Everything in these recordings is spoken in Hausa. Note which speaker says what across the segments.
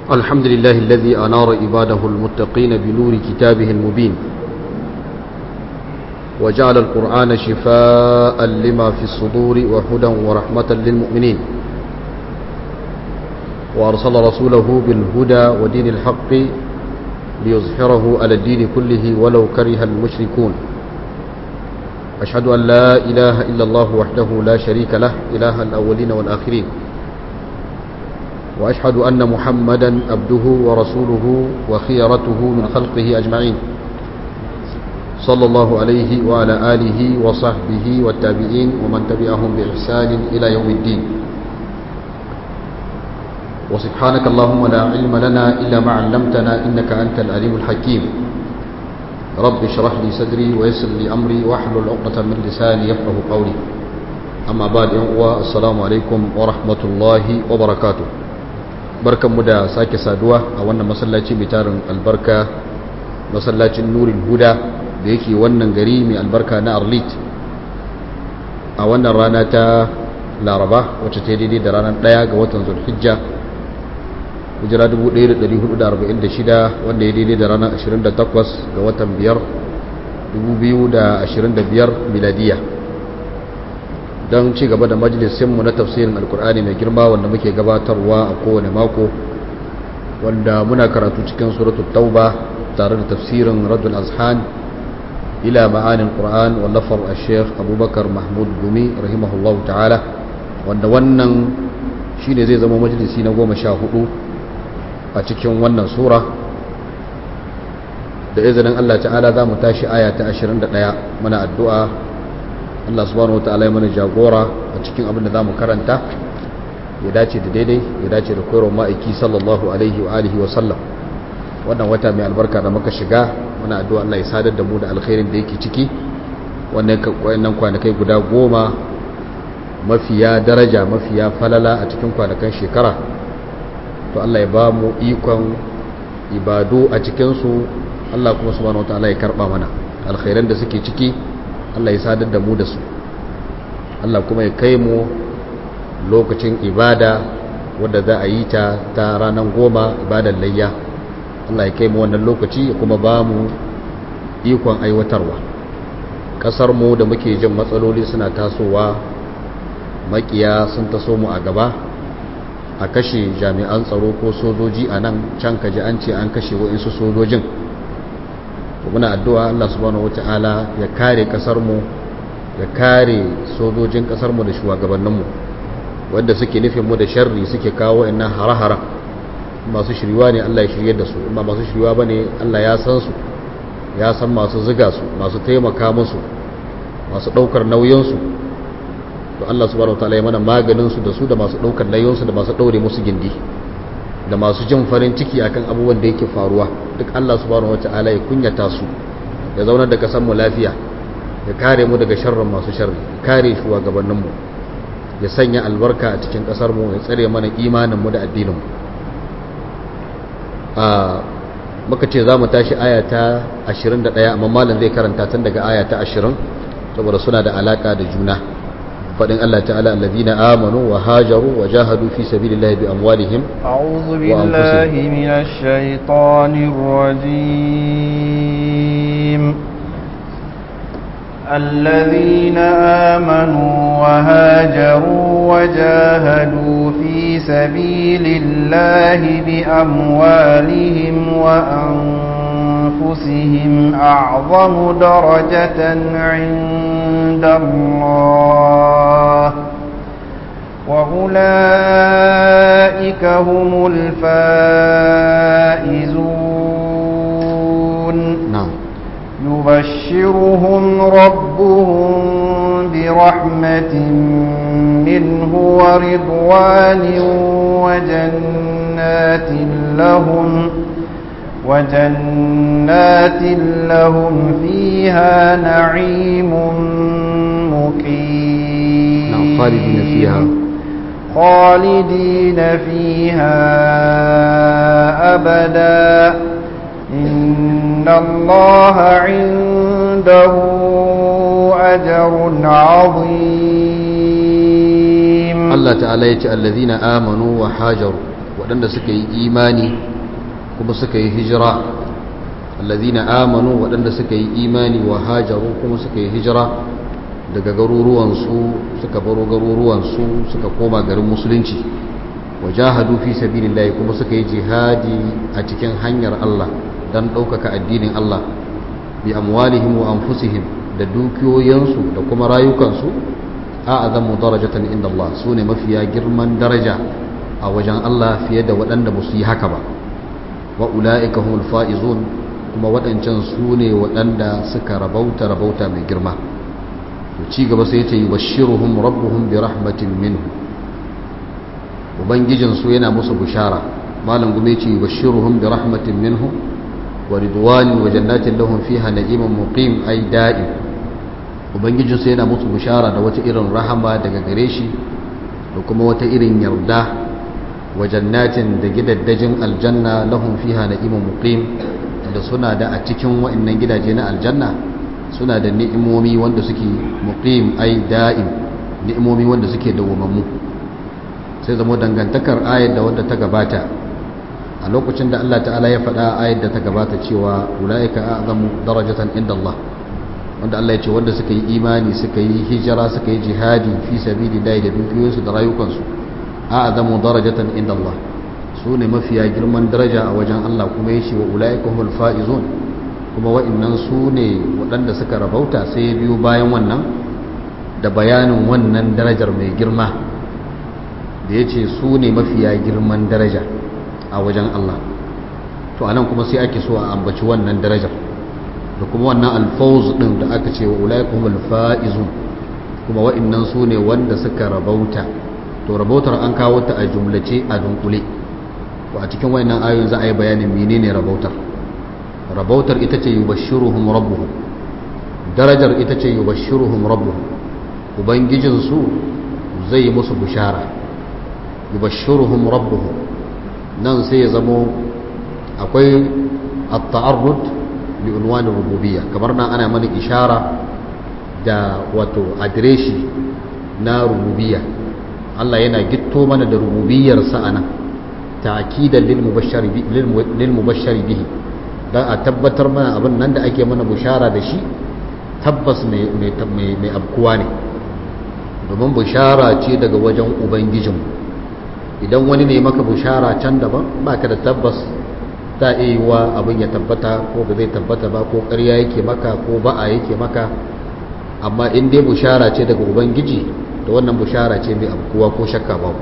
Speaker 1: الحمد لله الذي أنار عباده المتقين بنور كتابه المبين وجعل القرآن شفاء لما في الصدور وهدى ورحمة للمؤمنين وأرسل رسوله بالهدى ودين الحق ليظهره على الدين كله ولو كره المشركون أشهد أن لا إله إلا الله وحده لا شريك له إله الأولين والآخرين وأشهد أن محمدا عبده ورسوله وخيرته من خلقه أجمعين صلى الله عليه وعلى آله وصحبه والتابعين ومن تبعهم بإحسان إلى يوم الدين وسبحانك اللهم لا علم لنا إلا ما علمتنا إنك أنت العليم الحكيم رب اشرح لي صدري ويسر لي أمري واحلل عقدة من لساني يفقه قولي أما بعد السلام عليكم ورحمة الله وبركاته barkanmu da sake saduwa a wannan masallaci mai tarin albarka masallacin nurin huda da yake wannan gari mai albarka na arlit a wannan rana ta laraba wacce ta daidai da ranar ɗaya ga watan zulhijja hijira 1446 wanda ya daidai da ranar 28 ga watan 5 2025 miladiya don ci gaba da majalisinmu na tafsirin alkur'ani mai girma wanda muke gabatarwa a kowane mako wanda muna karatu cikin suratul tauba tare da tafsirin radul azhan ila ma'anin qur'an wallafar al-sheikh abubakar mahmud gumi rahimahullah ta'ala wanda wannan shine zai zama majalisi na goma sha hudu a cikin wannan sura da izinin allah ta'ala za mu tashi aya ta 21 muna addu'a Allah subhanahu wa ta'ala ya mana jagora a cikin abin da zamu karanta ya dace da daidai ya dace da koyarwar ma'aiki sallallahu alaihi wa alihi wa sallam wannan wata mai albarka da muka shiga muna addu'a Allah ya sadar da mu da alkhairin da yake ciki wannan kwanakai guda goma mafiya daraja mafiya falala a cikin kwanakan shekara to Allah ya ba mu ikon ibadu a cikinsu Allah kuma subhanahu wa ta'ala ya karba mana alkhairan da suke ciki Allah ya sadar da mu da su Allah kuma ya kai mu lokacin ibada wadda za a yi ta ta ranar goma ibadar layya Allah ya kai mu wannan lokaci ya kuma ba mu ikon aiwatarwa ƙasar mu da muke jin matsaloli suna tasowa makiya sun taso mu a gaba a kashe jami'an tsaro ko sojoji a nan can kaji an ce an kashe wa'insu sojojin muna addu'a Allah subhanahu wata'ala ya kare kasarmu ya kare sojojin kasarmu da shugabanninmu wanda suke nufin mu da sharri suke kawo ina hara-hara masu shiriwa ne Allah ya shirye da su amma masu shiriwa bane Allah ya san su ya san masu ziga su masu taimaka musu masu daukar nauyin su to Allah subhanahu wata'ala ya mana maganin su da su da masu daukar nauyin su da masu daure musu gindi da masu jin farin ciki akan abubuwan da yake faruwa duk Allah subhanahu wata'ala ya kunyata su ya zaunar da kasan mu lafiya ya kare mu daga sharrin masu sharri kare shugabannin mu ya sanya albarka a cikin kasar mu ya tsare mana imanin mu da addinin mu a muka ce za mu tashi aya ta 21 amma malam zai karanta tun daga aya ta 20 saboda suna da alaka da juna فإن الله تعالى الذين آمنوا وهاجروا وجاهدوا في سبيل الله بأموالهم
Speaker 2: أعوذ بالله من الشيطان الرجيم الذين آمنوا وهاجروا وجاهدوا في سبيل الله بأموالهم وأنفسهم أعظم درجة عند الله وأولئك هم الفائزون
Speaker 1: نعم
Speaker 2: يبشرهم ربهم برحمة منه ورضوان وجنات لهم وجنات لهم فيها نعيم مقيم
Speaker 1: نعم خالدين فيها
Speaker 2: خالدين فيها أبدا إن الله عنده أجر عظيم
Speaker 1: Allah ta'ala ya ce allazina amanu wa hajaru waɗanda suka yi imani kuma suka yi hijira allazina amanu waɗanda suka yi imani wa hajaru kuma suka yi hijira daga garuruwansu suka baro garuruwansu suka koma garin musulunci wajahadu fi sabilillahi kuma suka yi jihadi a cikin hanyar Allah dan ɗaukaka addinin Allah bi amwalihim wa anfusihim da dukiyoyinsu da kuma rayukansu a azamu darajatan inda Allah su ne mafiya girman daraja a wajen Allah fiye da waɗanda ba su yi haka ba wa ula'ika humul fa'izun kuma waɗancan su ne waɗanda suka rabauta rabauta mai girma to ci gaba sai ce yubashshiruhum rabbuhum bi rahmatin minhu ubangijin su yana musu bishara malam gume ce yubashshiruhum bi rahmatin minhu wa ridwanin wa jannatin lahum fiha na'imun muqim ay da'im ubangijin su yana musu bishara da wata irin rahama daga gare shi da kuma wata irin yarda wa jannatin da gidaddajin aljanna lahum fiha na'imun muqim da suna da a cikin wa'annan gidaje na aljanna suna da ni'imomi wanda suke muqim ai da'im ni'imomi wanda suke dawwamammu sai zama dangantakar ayar da wanda ta gabata a lokacin da Allah ta'ala ya faɗa ayar da ta gabata cewa ulaika a'zamu darajatan inda Allah wanda Allah ya ce wanda suka yi imani suka yi hijira suka yi jihadi fi sabilillahi da dukiyoyinsu da rayukansu a'zamu darajatan inda Allah su ne mafiya girman daraja a wajen Allah kuma ya ce wa ulaika humul faizun kuma wa'annan su ne waɗanda suka rabauta sai ya biyo bayan wannan da bayanin wannan darajar mai girma da ya ce su ne mafiya girman daraja a wajen Allah to anan kuma sai ake so a ambaci wannan darajar da kuma wannan alfawz din da aka ce wa ulaika humul faizun kuma wa'annan su ne wanda suka rabauta to rabautar an kawo ta a jumlace a dunkule to a cikin wayannan ayoyin za a yi bayanin menene rabautar rabautar ita ce yubashshiruhum rabbuhum darajar ita ce yubashshiruhum rabbuhum ubangijin su zai yi musu bishara yubashshiruhum rabbuhum nan sai ya zamo akwai at-ta'arrud li unwan rububiyya kamar nan ana mana ishara da wato adireshi na rububiyya Allah yana gitto mana da rububiyyarsa anan ta'kidan lil mubashshari lil mubashshari bihi dan a tabbatar mana abin nan da ake mana bushara da shi tabbas mai mai abkuwa ne domin bushara ce daga wajen ubangijin idan wani ne maka bushara can daban baka da tabbas ta iya wa abin ya tabbata ko ba zai tabbata ba ko ƙarya yake maka ko ba'a yake maka amma in dai bushara ce daga ubangiji da wannan bushara ce mai abkuwa ko shakka babu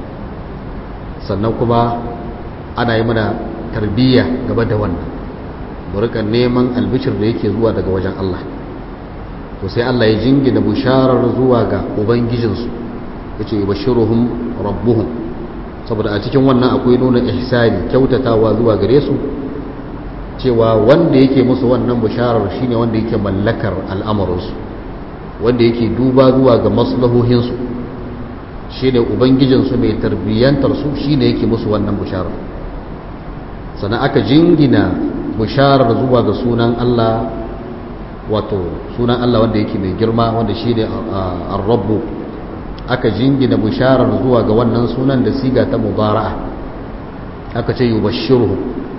Speaker 1: sannan kuma ana yi mana tarbiyya gaba da wannan burika neman albishir da yake zuwa daga wajen Allah to sai Allah ya jingina bisharar zuwa ga ubangijinsu ya ce bashiruhum rabbuhum saboda a cikin wannan akwai nuna ihsani kyautatawa zuwa gare su cewa wanda yake musu wannan bisharar shine wanda yake mallakar al'amuransu wanda yake duba zuwa ga maslahohinsu shi ne ubangijinsu mai tarbiyyantarsu shi ne yake musu wannan bisharar sannan aka jingina bisharar zuwa ga sunan Allah wato sunan Allah wanda yake mai girma wanda shi ne arrabu aka jingina bisharar zuwa ga wannan sunan da siga ta mubara'a aka ce yubashshiruhum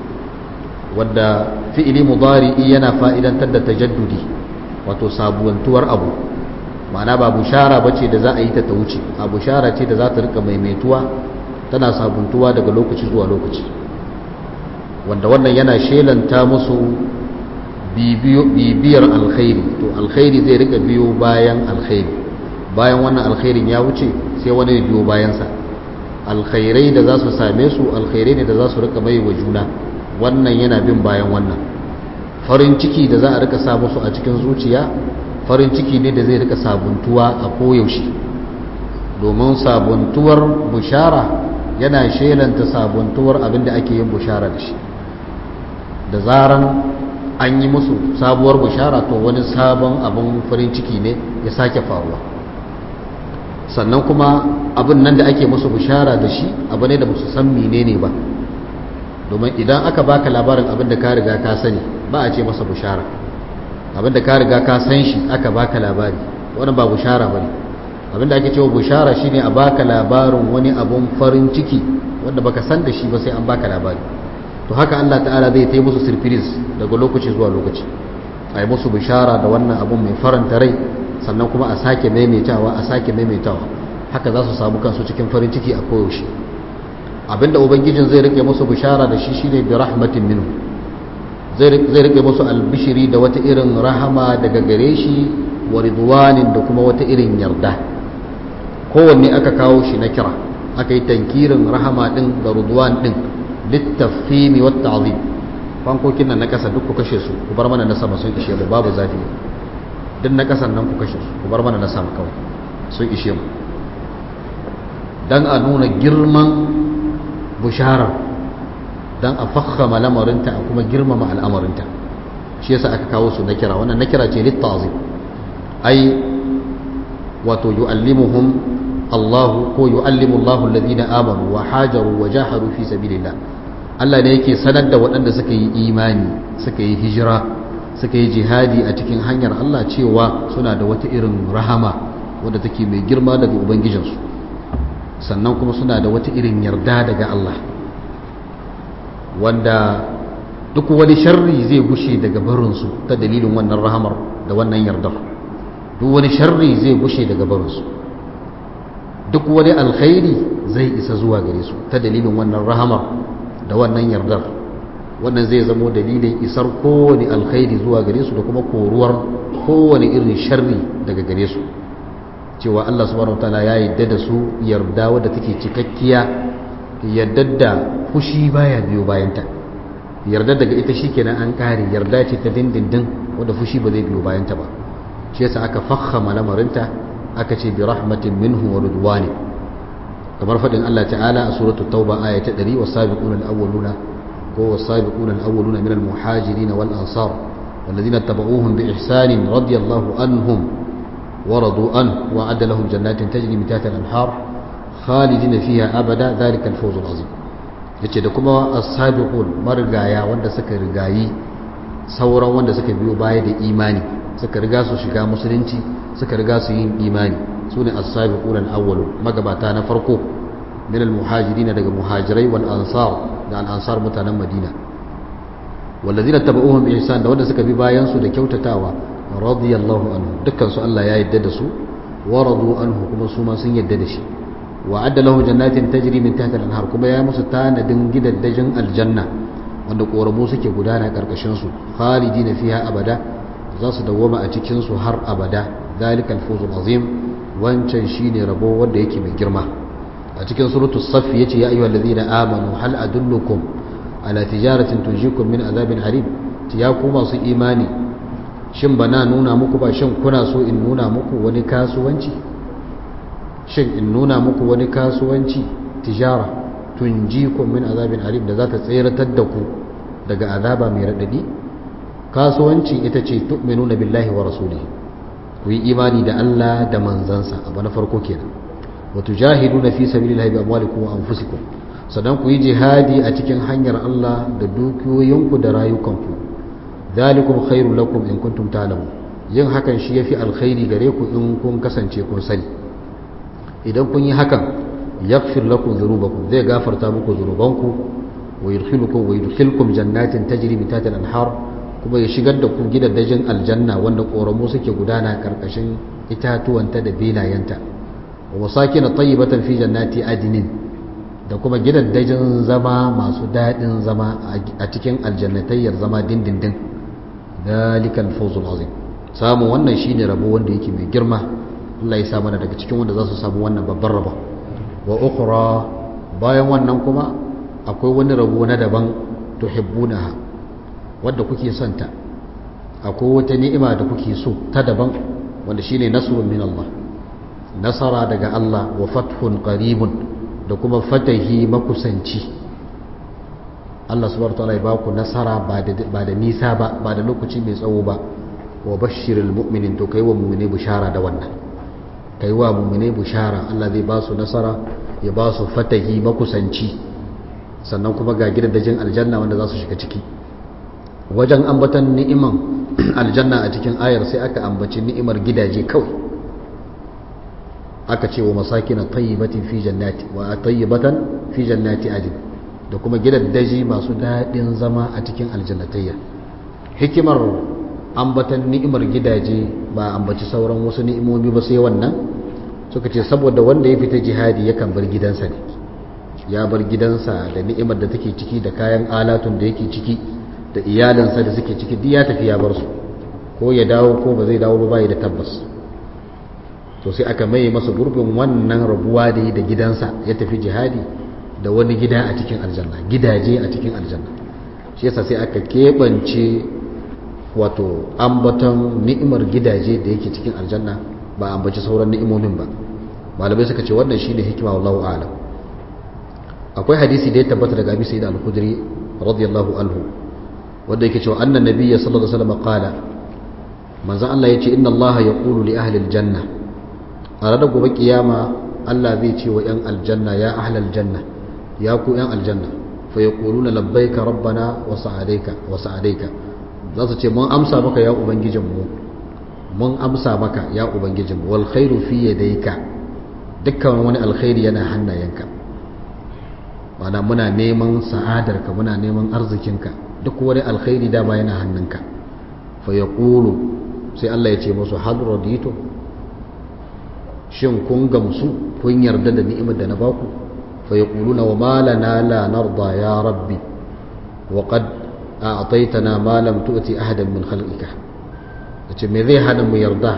Speaker 1: wanda fi'ili mudari'i yana fa'idantar da tajaddudi wato sabuwantuwar abu ma'ana ba bushara bace da za a yi ta ta wuce a bushara ce da za ta rika maimaituwa tana sabuntuwa daga lokaci zuwa lokaci wanda wannan yana shelanta musu bibiyar alkhairi to alkhairi zai rika biyo bayan alkhairi bayan wannan alkhairin ya wuce sai wani biyo bayansa alkhairai da za su same su alkhairai ne da za su rika mai wa juna wannan yana bin bayan wannan farin ciki da za a rika sa musu a cikin zuciya farin ciki ne da zai rika sabuntuwa a koyaushe domin sabuntuwar bushara yana shelanta sabuntuwar abinda ake yin bushara da shi da zaran an yi musu sabuwar bushara to wani sabon abin farin ciki ne ya sake faruwa sannan kuma abin nan da ake musu bushara da shi abu ne da ba su san menene ba domin idan aka baka labarin abin da ka riga ka sani ba a ce masa bushara abin da ka riga ka san shi aka baka labari wannan ba bushara bane abin da ake cewa bushara shine a baka labarin wani abun farin ciki wanda baka san da shi ba sai an baka labari to haka Allah ta'ala zai ta musu surprise daga lokaci zuwa lokaci a yi musu bishara da wannan abun mai faranta rai sannan kuma a sake maimaitawa a sake maimaitawa haka za su samu kansu cikin farin ciki a koyaushe abinda ubangijin zai rike musu bishara da shi shine bi rahmatin minhu zai rike musu albishiri da wata irin rahama daga gare shi wa ridwanin da kuma wata irin yarda kowanne aka kawo shi na kira aka yi tankirin rahama din da ridwan din littafhimi wat ta'zim fankokin nan na kasa duk ku kashe su ku bar mana na sama sun ishe mu babu zafi duk na kasan nan ku kashe su ku bar mana na sama kawai sun ishe mu dan a nuna girman bushara dan a fakhama lamarinta a kuma girmama al'amarinta shi yasa aka kawo su na kira wannan na kira ce littazim ai wato yu'allimuhum Allah ko yu'allimu Allahu alladhina amanu wa hajaru wa jahadu fi sabilillah Allah ne yake sanar da waɗanda suka yi imani suka yi hijira suka yi jihadi a cikin hanyar Allah cewa suna da wata irin rahama wadda take mai girma daga ubangijinsu sannan kuma suna da wata irin yarda daga Allah wanda duk wani sharri zai gushe daga barinsu ta dalilin wannan rahamar da wannan yardar duk wani sharri zai gushe daga barinsu duk wani alkhairi zai isa zuwa gare su ta dalilin wannan rahamar da wannan yardar wannan zai zamo dalilin isar kowane alkhairi zuwa gare su da kuma koruwar kowane irin sharri daga gare su cewa Allah subhanahu wataala ya yadda da su yarda wadda take cikakkiya yarda da fushi baya biyo bayanta yarda daga ita shikenan an kare yarda ce ta dindindin wadda fushi ba zai biyo bayanta ba shi yasa aka fakhama lamarinta aka ce bi rahmatin minhu wa ridwani kamar fadin Allah ta'ala a suratul tauba aya ta 100 wasabiquna al-awwaluna ko wasabiquna al-awwaluna min al-muhajirin wal ansar والذين اتبعوهم بإحسان رضي الله عنهم ورضوا عنه وأعد لهم جنات تجري من تحت الأنهار خالدين فيها أبدا ذلك الفوز العظيم yace da kuma as-sabiqun marigaya wanda suka rigayi sauran wanda suka biyo baya da imani suka riga su shiga musulunci suka riga su yin imani sune as-sabiqun al-awwalun magabata na farko min al-muhajirin daga muhajirai wal ansar da al-ansar mutanen madina wallazina tabauhum bi ihsan da wanda suka bi bayan su da kyautatawa radiyallahu anhu dukkan su Allah ya yadda da su wa radu anhu kuma su ma sun yadda da shi wa adda lahu jannatin tajri min tahtiha al-anhar kuma ya musu tanadin gidaddajin aljanna wanda koramu suke gudana karkashin su khalidina fiha abada za su dawwama a cikin su har abada zalikal fawzul azim wancan shine rabo wanda yake mai girma a cikin suratu saff yace ya ayyuhal ladina amanu hal adullukum ala tijaratin tunjikum min azabin alim ya ku masu imani shin bana nuna muku ba shin kuna so in nuna muku wani kasuwanci shin in nuna muku wani kasuwanci tijara tunjikum min azabin alim da za ta tseratar da ku daga azaba mai radadi kasuwanci ita ce tu'minuna billahi wa rasulihi ku yi imani da Allah da manzansa abu na farko kenan wa tujahiduna fi sabilillahi bi amwalikum wa anfusikum sannan ku yi jihadi a cikin hanyar Allah da dukiyoyinku da rayukanku zalikum khairul lakum in kuntum ta'lamun yin hakan shi yafi alkhairi gare ku in kun kasance kun sani idan kun yi hakan yaghfir lakum dhunubakum zai gafarta muku dhunubanku wa yudkhilukum wa yudkhilkum jannatin tajri min tahtiha al-anhar kuma ya shigar da ku gidaddajin aljanna wanda koramu suke gudana karkashin itatuwanta da belayenta wa masakin tayyibatan fi jannati adnin da kuma gidaddajin zama masu daɗin zama a cikin aljannatayyar zama dindindin dalikal fawzul azim samun wannan shine rabo wanda yake mai girma Allah ya sa mana daga cikin wanda za su samu wannan babban rabo wa ukhra bayan wannan kuma akwai wani rabo na daban tuhibbunaha wadda kuke son ta akwai wata ni'ima da kuke so ta daban wanda shine nasrun min Allah nasara daga Allah wa fathun qaribun da kuma fatahi makusanci Allah subhanahu wataala ya ba ku nasara ba da nisa ba ba da lokaci mai tsawo ba wa bashirul mu'minin to kai wa mu'mine bishara da wannan kai wa mu'mine bishara Allah zai ba su nasara ya ba su fatahi makusanci sannan kuma ga gidajen aljanna wanda za su shiga ciki wajen ambatan ni'iman aljanna a cikin ayar sai aka ambaci ni'imar gidaje kawai aka ce wa masakin tayyibatin fi jannati wa tayyibatan fi jannati adin da kuma gidaddaji masu daɗin zama a cikin aljannatayya hikimar ambatan ni'imar gidaje ba ambaci sauran wasu ni'imomi ba sai wannan suka ce saboda wanda ya fita jihadi yakan bar gidansa ne ya bar gidansa da ni'imar da take ciki da kayan alatun da yake ciki da iyalinsa da suke ciki duk ya tafi ya bar su ko ya dawo ko ba zai dawo ba bai da tabbas to sai aka mai masa gurbin wannan rabuwa da yi da gidansa ya tafi jihadi da wani gida a cikin aljanna gidaje a cikin aljanna shi yasa sai aka keɓance wato ambaton ni'imar gidaje da yake cikin aljanna ba ambaci sauran ni'imomin ba malamai suka ce wannan shine hikima wallahu a'lam akwai hadisi da ya tabbata daga Abi Sa'id al-Khudri radiyallahu anhu wanda yake cewa annan nabiyyi sallallahu alaihi wasallam qala manzon Allah yace inna Allah yaqulu li ahli al-janna a ranar gobe kiyama Allah zai ce wa yan aljanna ya ahli al-janna ya ku yan aljanna fa yaquluna labbaika rabbana wa sa'adaika wa sa'adaika za su ce mun amsa maka ya ubangijinmu mun amsa maka ya ubangijinmu wal khairu fi yadayka dukkan wani alkhairi yana hannayenka mana muna neman sa'adarka muna neman arzikinka duk wani alkhairi dama yana hannunka fa yaqulu sai Allah ya ce musu hal raditu shin kun gamsu kun yarda da ni'imar da na baku fa yaquluna wa ma lana la narda ya rabbi wa qad a'taytana ma lam tu'ti ahadan min khalqika yace me zai hana mu yarda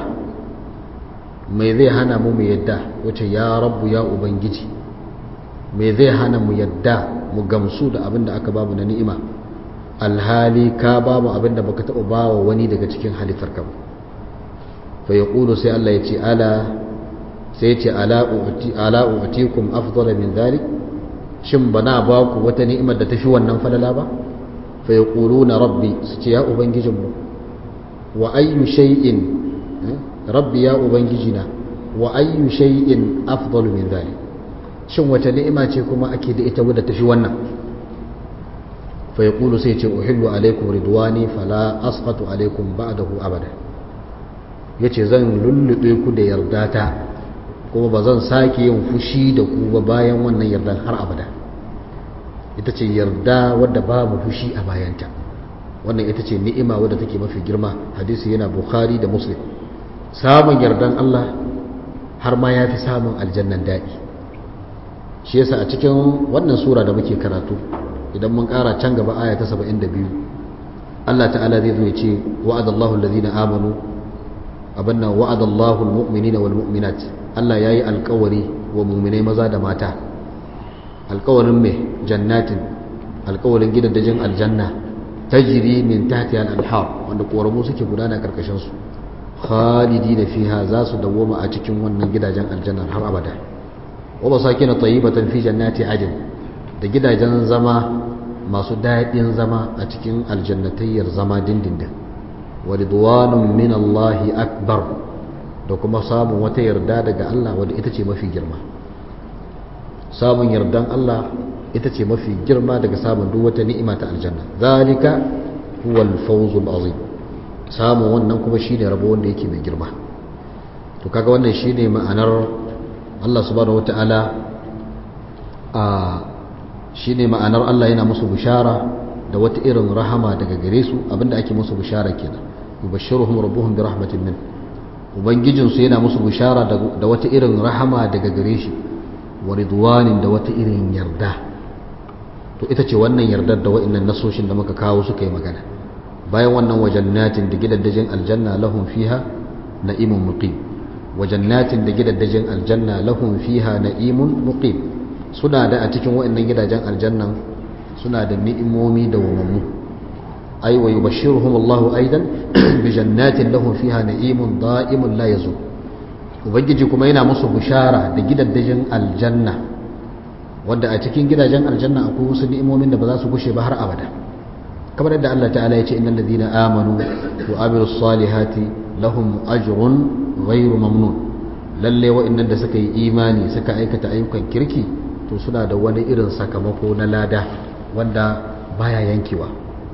Speaker 1: me zai hana mu mu yadda wace ya rabbu ya ubangiji me zai hana mu yadda mu gamsu da abin da aka bamu na ni'ima alhali ka bamu abin da baka taɓa bawa wani daga cikin halittar ka fa yaqulu sai Allah ya ce ala sai ya ce ala u'ti ala u'tikum afdala min dhalik shin bana ba ku wata ni'imar da tafi wannan falala ba fa yaquluna rabbi su ce ya ubangijinmu wa ayyu shay'in rabbi ya ubangijina wa ayyu shay'in afdalu min dhalik shin wata ni'ima ce kuma ake da ita wadda tafi wannan fa yaqulu sai ce uhillu alaikum ridwani fala asqatu alaikum ba'dahu abada yace zan lullube ku da yardata kuma ba zan sake yin fushi da ku ba bayan wannan yardan har abada ita ce yarda wadda babu fushi a bayanta wannan ita ce ni'ima wadda take mafi girma hadisi yana bukhari da muslim samun yardan Allah har ma ya fi samun aljannan daɗi shi yasa a cikin wannan sura da muke karatu idan mun ƙara can gaba aya ta 72 Allah ta'ala zai zo ya ce wa'adallahu allazina amanu abanna wa'adallahu almu'minina wal mu'minat Allah yayi alƙawari wa mu'minai maza da mata alƙawarin mai jannatin alƙawarin gidajen aljanna tajri min tahtiha al-anhar wanda koramu suke gudana karkashin su khalidina fiha za su dawoma a cikin wannan gidajen aljanna har abada wa masakin tayyibatan fi jannati adn da gidajen zama masu daɗin zama a cikin aljannatayyar zama dindindin wa ridwanun min Allah akbar da kuma samun wata yarda daga Allah wadda ita ce mafi girma samun yardan Allah ita ce mafi girma daga samun duk wata ni'ima ta aljanna zalika huwa al-fawzul azim samun wannan kuma shine rabo wanda yake mai girma to kaga wannan shine ma'anar Allah subhanahu wata'ala a shine ma'anar Allah yana musu bishara da wata irin rahama daga gare su abinda ake musu bishara kenan yubashshiruhum rabbuhum bi rahmatin min ubangijin su yana musu bishara da wata irin rahama daga gare shi wa ridwanin da wata irin yarda to ita ce wannan yardar da wa'annan nasoshin da muka kawo suka yi magana bayan wannan wajannatin da gidaddajin aljanna lahum fiha na'imun muqim wajannatin da gidaddajin aljanna lahum fiha na'imun muqim suna da a cikin wa'annan gidajen aljannan suna da ni'imomi da wamammu ay wa yubashshiruhum Allah aidan bi jannatin lahum fiha na'imun da'imun la yazul ubangiji kuma yana musu bishara da gidaddajin aljanna wanda a cikin gidajen aljanna akwai wasu ni'imomin da ba za su gushe ba har abada kamar yadda Allah ta'ala ya ce innal ladina amanu wa amilus salihati lahum ajrun ghairu mamnun lalle wa'annan da suka yi imani suka aikata ayyukan kirki to suna da wani irin sakamako na lada wanda baya yankewa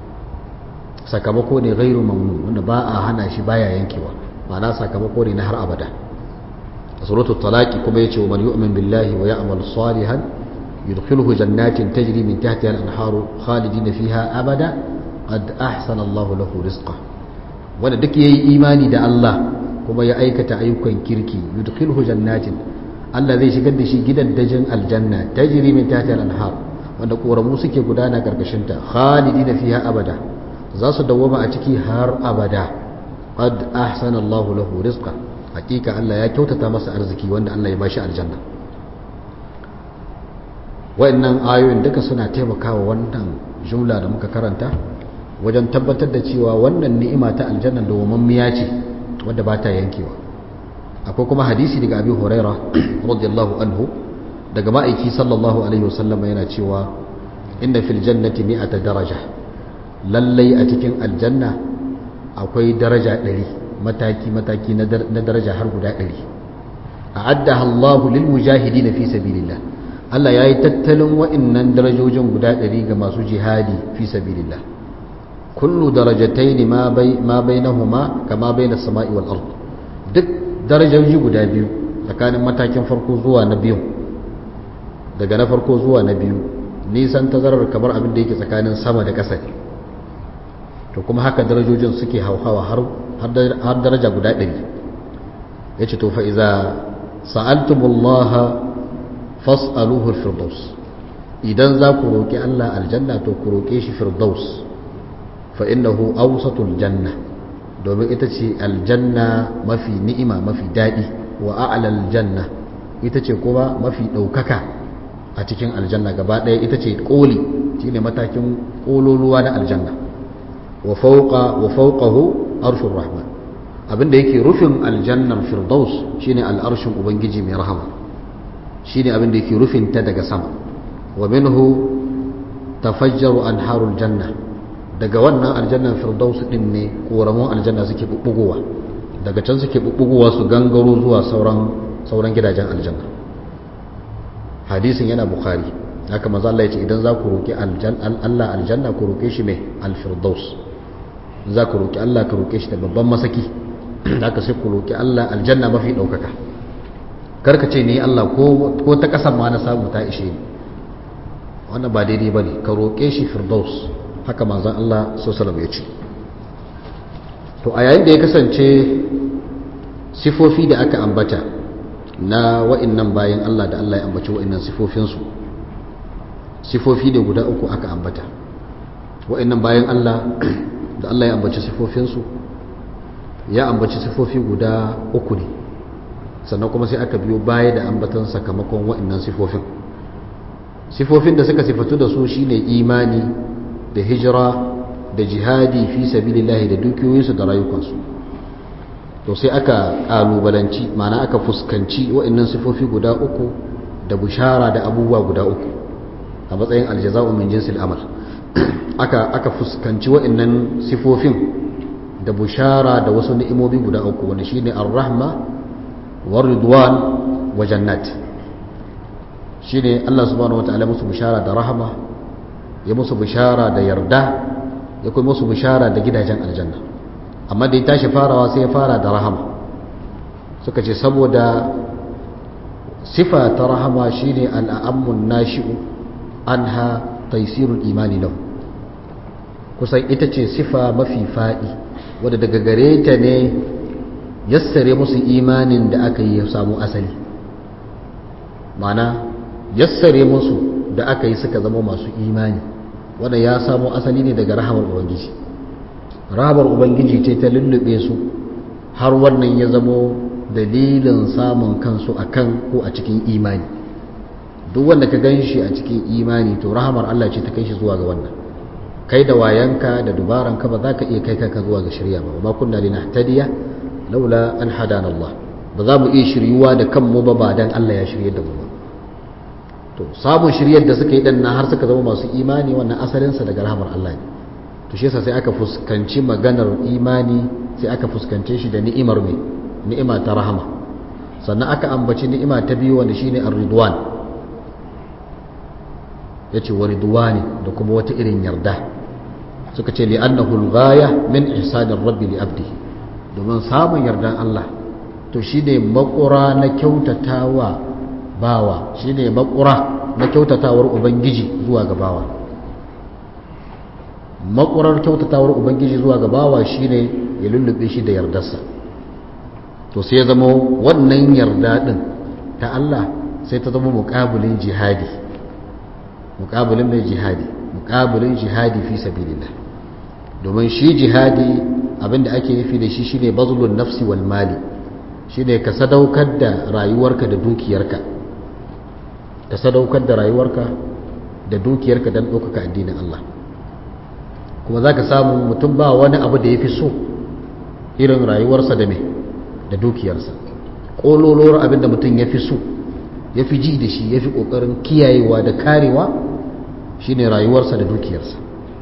Speaker 1: sakamako ne ghairu mamnun wanda ba a hana shi baya yankewa ma'ana sakamako ne na har abada a suratul talaqi kuma yace wa man yu'min billahi wa ya'mal salihan yudkhiluhu jannatin tajri min tahtiha al-anharu khalidina fiha abada qad ahsana Allahu lahu rizqa wanda duk yayi imani da Allah kuma ya aikata ayyukan kirki yudkhiluhu jannatin Allah zai shigar da shi gidan dajin aljanna tajri min tahtiha al-anhar wanda koramu suke gudana karkashin ta khalidina fiha abada za su dawwama a ciki har abada qad ahsana Allahu lahu rizqa hakika Allah ya kyautata masa arziki wanda Allah ya bashi aljanna wayannan ayoyin duka suna taimakawa wannan jumla da muka karanta wajen tabbatar da cewa wannan ni'ima ta aljanna da wamammiya ce wadda ba ta yankewa akwai kuma hadisi daga abi huraira radiyallahu anhu daga ma'aiki sallallahu alaihi wasallam yana cewa inna fil jannati mi'ata daraja lallai a cikin aljanna akwai daraja ɗari mataki mataki na daraja har guda ɗari a'addaha Allahu lil mujahidin fi sabilillah Allah yayi tattalin wa'annan darajojin guda ɗari ga masu jihadi fi sabilillah kullu darajatayn ma bai ma bainahuma kama baina samai wal ard duk darajoji guda biyu tsakanin matakin farko zuwa na biyu daga na farko zuwa na biyu nisan tazarar kamar abin da yake tsakanin sama da ƙasa ne to kuma haka darajojin suke hauhawa har daraja guda ɗari ya ce to fa'iza sa'altumullaha fas'aluhul firdaus idan za ku roƙi Allah aljanna to ku roƙe shi firdaus fa'innahu ausatul janna domin ita ce aljanna mafi ni'ima mafi daɗi wa a'lal janna ita ce kuma mafi ɗaukaka a cikin aljanna gaba ɗaya ita ce ƙoli shine matakin ƙololuwa na aljanna wa fauqa wa fawqahu arshur rahman abinda yake rufin aljannar firdaus shine al'arshin ubangiji mai rahama shine abinda yake rufin ta daga sama wa minhu tafajjaru anharul janna daga wannan aljannar firdaus din ne koramun aljanna suke bubbugowa daga can suke bubbugowa su gangaro zuwa sauran sauran gidajen aljanna hadisin yana bukhari haka maza Allah ya ce idan za ku roki Allah aljanna ku roke shi mai alfirdaus za ku roƙi Allah ka roƙe shi da babban masaki da aka sai ku roƙi Allah aljanna mafi ɗaukaka karka ce ni Allah ko ta ƙasan ma na samu ta ishe ni wannan ba daidai ba ne ka roƙe shi firdaus haka manzan Allah sosalam ya ce to a yayin da ya kasance sifofi da aka ambata na wa'innan bayan Allah da Allah ya ambaci wa'innan sifofinsu sifofi da guda uku aka ambata wa'innan bayan Allah da Allah ya ambaci sifofinsu ya ambaci sifofi guda uku ne sannan kuma sai aka biyo baya da ambatan sakamakon wa'annan sifofin sifofin da suka sifatu da su shine imani da hijira da jihadi fi sabilillahi da dukiyoyinsu da rayukansu to sai aka kalubalanci ma'ana aka fuskanci wa'annan sifofi guda uku da bushara da abubuwa guda uku a matsayin aljaza'u min jinsil amal aka aka fuskanci wa'annan sifofin da bushara da wasu ni'imomi guda uku wanda shine ar-rahma war ridwan wa jannat shine Allah subhanahu wataala musu bushara da rahama ya musu bushara da yarda ya kuma musu bushara da gidajen aljanna amma da ya tashi farawa sai ya fara da rahama suka ce saboda sifa ta rahama shine al-ammun nashi'u anha taysirul imani lahu kusan ita ce sifa mafi faɗi wadda daga gare ta ne yassare musu imanin da aka yi ya samu asali mana yassare musu da aka yi suka zama masu imani wadda ya samu asali ne daga rahamar ubangiji rahamar ubangiji ce ta lullube su har wannan ya zamo dalilin samun kansu a kan ko a cikin imani duk wanda ka gan shi a cikin imani to rahamar Allah ce ta kai shi zuwa ga wannan kai da wayanka da dubaranka ba za ka iya kai kanka zuwa ga shirya ba ba kunna linahtadiya laula an hadana Allah ba za mu iya shiryuwa da kanmu ba ba dan Allah ya shirye da mu ba to samun shiryar da suka yi dan har suka zama masu imani wannan asalin sa daga rahmar Allah ne to shi yasa sai aka fuskanci maganar imani sai aka fuskance shi da ni'imar mai ni'ima ta rahama sannan aka ambaci ni'ima ta biyu wanda shine ar-ridwan yace wa ridwani da kuma wata irin yarda suka ce li'annahu al-ghaya min ihsanir rabbi li abdihi domin samun yardan Allah to shine makura na kyautatawa bawa shine makura na kyautatawar ubangiji zuwa ga bawa makurar kyautatawar ubangiji zuwa ga bawa shine ya lullube shi da yardarsa to sai ya zama wannan yarda din ta Allah sai ta zama muƙabilin jihadi muƙabilin mai jihadi muƙabilin jihadi fi sabilillah domin shi jihadi abinda ake nufi da shi shine bazlun nafsi wal mali shine ka sadaukar da rayuwarka da dukiyarka ka sadaukar da rayuwarka da dukiyarka don ɗaukaka addinin Allah kuma za ka samu mutum ba wani abu da ya fi so irin rayuwarsa da me da dukiyarsa ƙololuwar abin da mutum ya fi so ya fi ji da shi ya fi ƙoƙarin kiyayewa da karewa shine rayuwarsa da dukiyarsa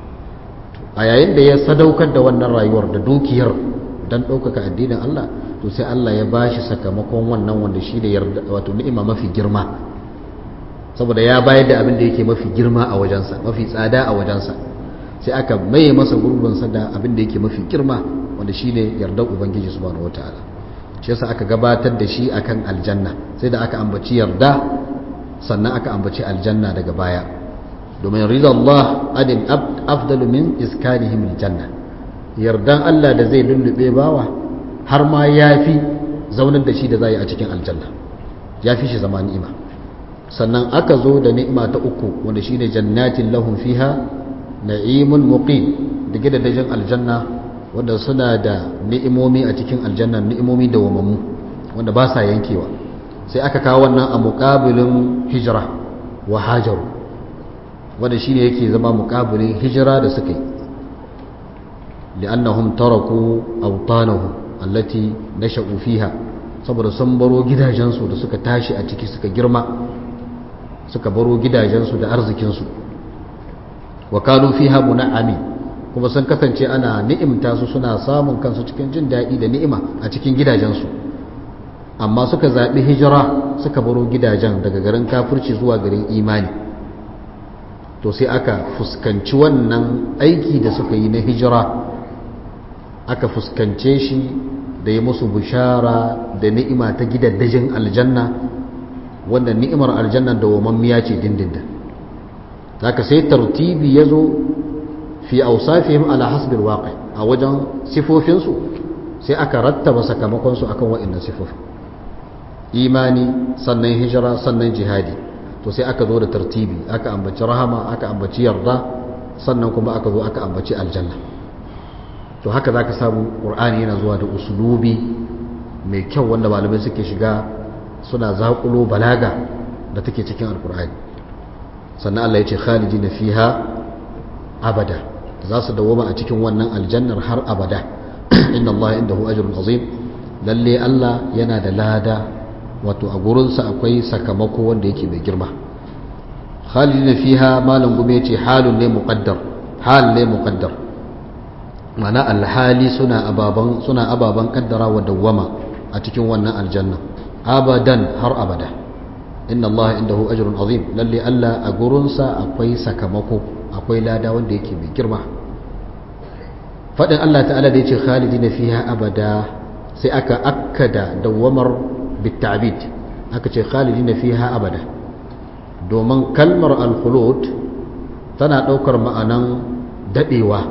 Speaker 1: a yayin da ya sadaukar da wannan rayuwar da dukiyar don ɗaukaka addinin Allah to sai Allah ya ba shi sakamakon wannan wanda shi da wato ni'ima mafi girma saboda ya bayar da abin da yake mafi girma a wajensa mafi tsada a wajensa sai aka maye masa gurbinsa da abin da yake mafi girma wanda shi ne yardar ubangiji subhanahu wataala shi yasa aka gabatar da shi akan aljanna sai da aka ambaci yarda sannan aka ambaci aljanna daga baya domin rizal Allah adin afdalu min iskanihim aljanna yardan Allah da zai lullube bawa har ma yafi zaunar da shi da zai a cikin aljanna yafi shi zama ni'ima sannan aka zo da ni'ima ta uku wanda shine jannatin lahum fiha na'imun muqim da gidajen aljanna wanda suna da ni'imomi a cikin aljanna ni'imomi da wamammu wanda ba sa yankewa sai aka kawo wannan a muqabilin hijira wa hajaru wanda shine yake zama muqabilin hijira da suka yi li'annahum taraku awtanahum allati nasha'u fiha saboda sun baro gidajensu da suka tashi a ciki suka girma suka baro gidajensu da arzikinsu wa kanu fiha mun'ami kuma sun kasance ana ni'imta su suna samun kansu cikin jin daɗi da ni'ima a cikin gidajensu amma suka zaɓi hijira suka baro gidajen daga garin kafirci zuwa garin imani to sai aka fuskanci wannan aiki da suka yi na hijira aka fuskance shi da ya musu bishara da ni'ima ta gidaddajin aljanna wanda ni'imar aljanna da wamammiya ce dindindin haka sai tartibi ya zo fi ausafihim ala hasbil waqi a wajen sifofinsu sai aka rattaba sakamakonsu akan wa'annan sifofi imani sannan hijira sannan jihadi to sai aka zo da tartibi aka ambaci rahama aka ambaci yarda sannan kuma aka zo aka ambaci aljanna to haka zaka samu qur'ani yana zuwa da usulubi mai kyau wanda malamai suke shiga suna zaƙulo balaga da take cikin alkur'ani sannan Allah ya ce khalidina fiha abada za su dawoma a cikin wannan aljannar har abada inna Allah indahu ajrun azim lalle Allah yana da lada wato a gurinsa akwai sakamako wanda yake mai girma khalidina fiha malam gume ce halun ne muqaddar hal ne muqaddar mana alhali suna ababan suna ababan kaddara wa dawwama a cikin wannan aljanna abadan har abada inna Allah indahu ajrun azim lalle Allah a gurinsa akwai sakamako akwai lada wanda yake mai girma fadin Allah ta'ala da yace khalidina fiha abada sai aka akkada dawamar bitabid aka ce khalidina fiha abada domin kalmar al-khulud tana daukar ma'anan dadewa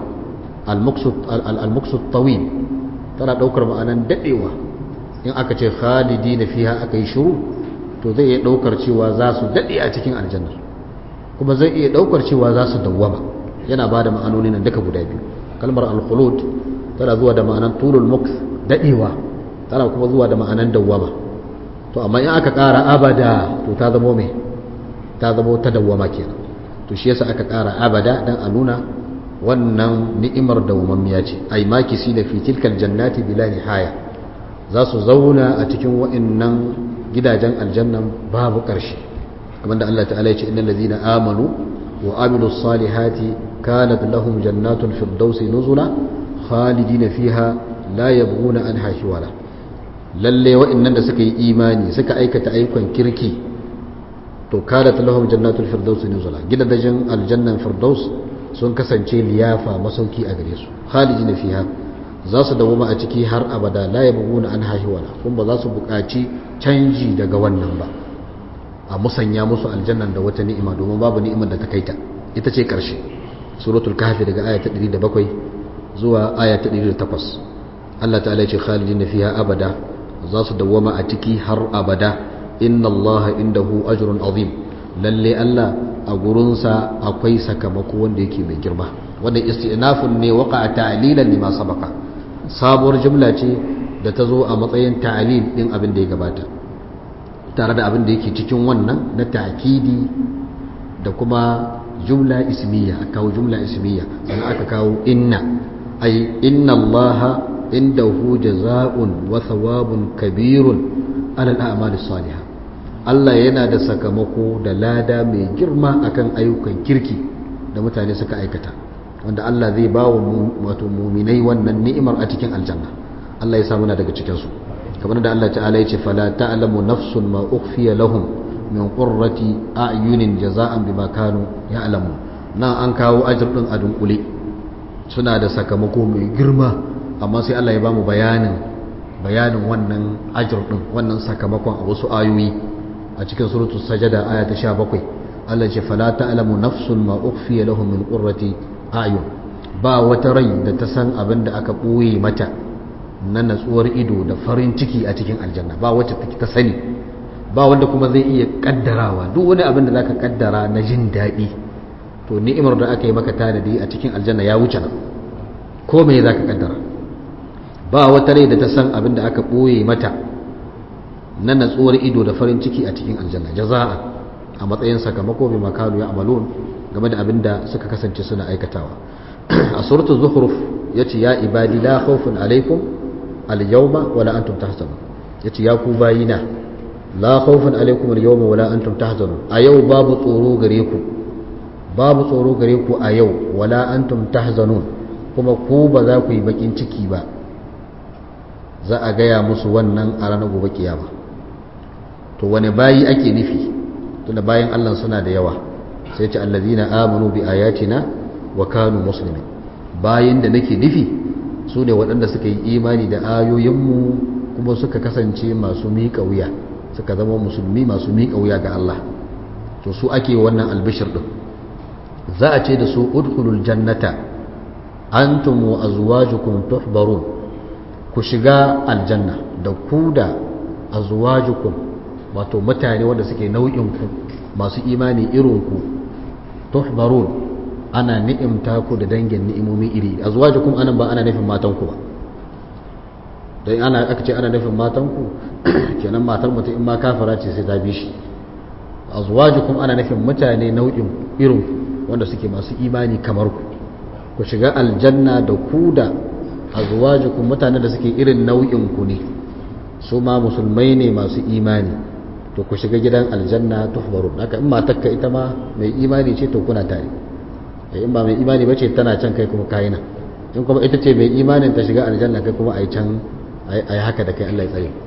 Speaker 1: al-muqsud tawil tana daukar ma'anan dadewa in aka ce khalidi na fiha aka yi shuru to zai iya daukar cewa za su dade a cikin aljannar kuma zai iya daukar cewa za su dawwama yana ba da ma'anoni nan duka guda biyu kalmar al-khulud tana zuwa da ma'anan tulul muks dadewa tana kuma zuwa da ma'anan dawwama to amma in aka kara abada to ta zamo me ta zamo ta dawwama kenan to shi yasa aka kara abada dan a nuna wannan ni'imar dawwamammiya ce ai makisi da fi tilkal jannati bila nihaya za su zauna a cikin wa'annan gidajen aljannan babu ƙarshe kamar da Allah ta'ala ya ce innal ladina amanu wa amilus salihati kanat lahum jannatul firdausi nuzula khalidina fiha la yabghuna anha hiwala lalle wa'annan da suka yi imani suka aikata ayyukan kirki to kanat lahum jannatul firdausi nuzula gidajen aljannan firdaus sun kasance liyafa masauki a gare su khalidina fiha za su dawoma a ciki har abada la yabghuna an hahiwala kuma ba za su buƙaci canji daga wannan ba a musanya musu aljannan da wata ni'ima domin babu ni'imar da ta kaita ita ce ƙarshe suratul kahfi daga aya ta 107 zuwa aya ta 108 Allah ta'ala ya ce khalidina fiha abada za su dawwama a ciki har abada inna Allah indahu ajrun azim lalle Allah a gurinsa akwai sakamako wanda yake mai girma wanda istinafun ne waqa'a ta'lilan lima sabaqa sabuwar jumla ce da ta zo a matsayin ta'lil din abin da ya gabata tare da abin da yake cikin wannan na ta'kidi da kuma jumla ismiya aka kawo jumla ismiya sannan aka kawo inna ay inna allaha indahu jazaa'un wa thawabun kabirun ala al-a'mal salihah Allah yana da sakamako da lada mai girma akan ayyukan kirki da mutane suka aikata wanda Allah zai ba wa wato muminai wannan ni'imar a cikin aljanna Allah ya sa muna daga cikin su kamar da Allah ta'ala ya ce fala ta'lamu nafsun ma ukhfiya lahum min qurrati a'yunin jaza'an bima kanu ya'lamu nan an kawo ajr din a dunkule suna da sakamako mai girma amma sai Allah ya bamu bayanin bayanin wannan ajr din wannan sakamakon a wasu ayoyi a cikin suratul sajada aya ta 17 Allah ya ce fala ta'lamu nafsun ma ukhfiya lahum min qurrati a'yun ba wata rai da ta san abin da aka boye mata na natsuwar ido da farin ciki a cikin aljanna ba wacce ta sani ba wanda kuma zai iya kaddarawa duk wani abin da zaka kaddara na jin daɗi to ni'imar da aka yi maka tanadi a cikin aljanna ya wuce nan ko me zaka kaddara ba wata rai da ta san abin da aka ɓoye mata na natsuwar ido da farin ciki a cikin aljanna jaza'a a matsayin sakamako bi makalu ya amalun game da abin da suka kasance suna aikatawa a suratul zukhruf yace ya ibadi la khawfun alaikum al-yawma wala antum tahzanun yace ya ku bayina la khawfun alaikum al-yawma wala antum tahzanun a yau babu tsoro gare ku babu tsoro gare ku a yau wala antum tahzanun kuma ku ba za ku yi bakin ciki ba za a gaya musu wannan a ranar gobe kiyama to wani bayi ake nufi tunda bayan Allah suna da yawa sai ce allazina amanu bi ayatina wa kanu muslimin bayin da nake nufi su ne waɗanda suka yi imani da ayoyinmu kuma suka kasance masu miƙa wuya suka zama musulmi masu miƙa wuya ga Allah to su ake wannan albishir din za a ce da su udkhulul jannata antum wa azwajukum tuhbarun ku shiga aljanna da ku da azwajukum wato mutane wanda suke nau'in ku masu imani irin ku tuhbarun ana ni'imta ku da dangin ni'imomi iri azwajukum anan ba ana nufin matan ku ba dan ana aka ce ana nufin matan ku kenan matar mutum in ma kafara ce sai ta bi shi azwajukum ana nufin mutane nau'in irin ku wanda suke masu imani kamar ku ku shiga aljanna da ku da azwajukum mutane da suke irin nau'in ku ne su ma musulmai ne masu imani to ku shiga gidan aljanna tuhbarun haka in matarka ita ma mai imani ce to kuna tare in ba mai imani bace tana can kai kuma kai na in kuma ita ce mai imanin ta shiga aljanna kai kuma ai can ai haka da kai Allah ya tsare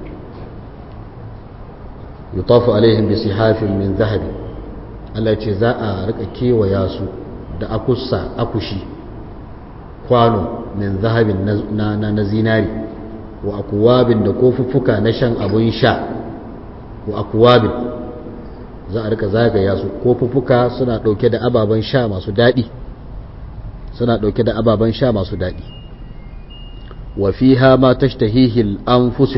Speaker 1: yutafu alaihim bi sihafin min zahabi Allah ce za a rika kewaya su da akussa akushi kwano min zahabin na na zinari wa akwabin da kofuffuka na shan abun sha wa akwabin za a rika zagaya su kofuffuka suna dauke da ababen sha masu daɗi suna dauke da ababen sha masu daɗi wa fiha ma tashtahihi al-anfusu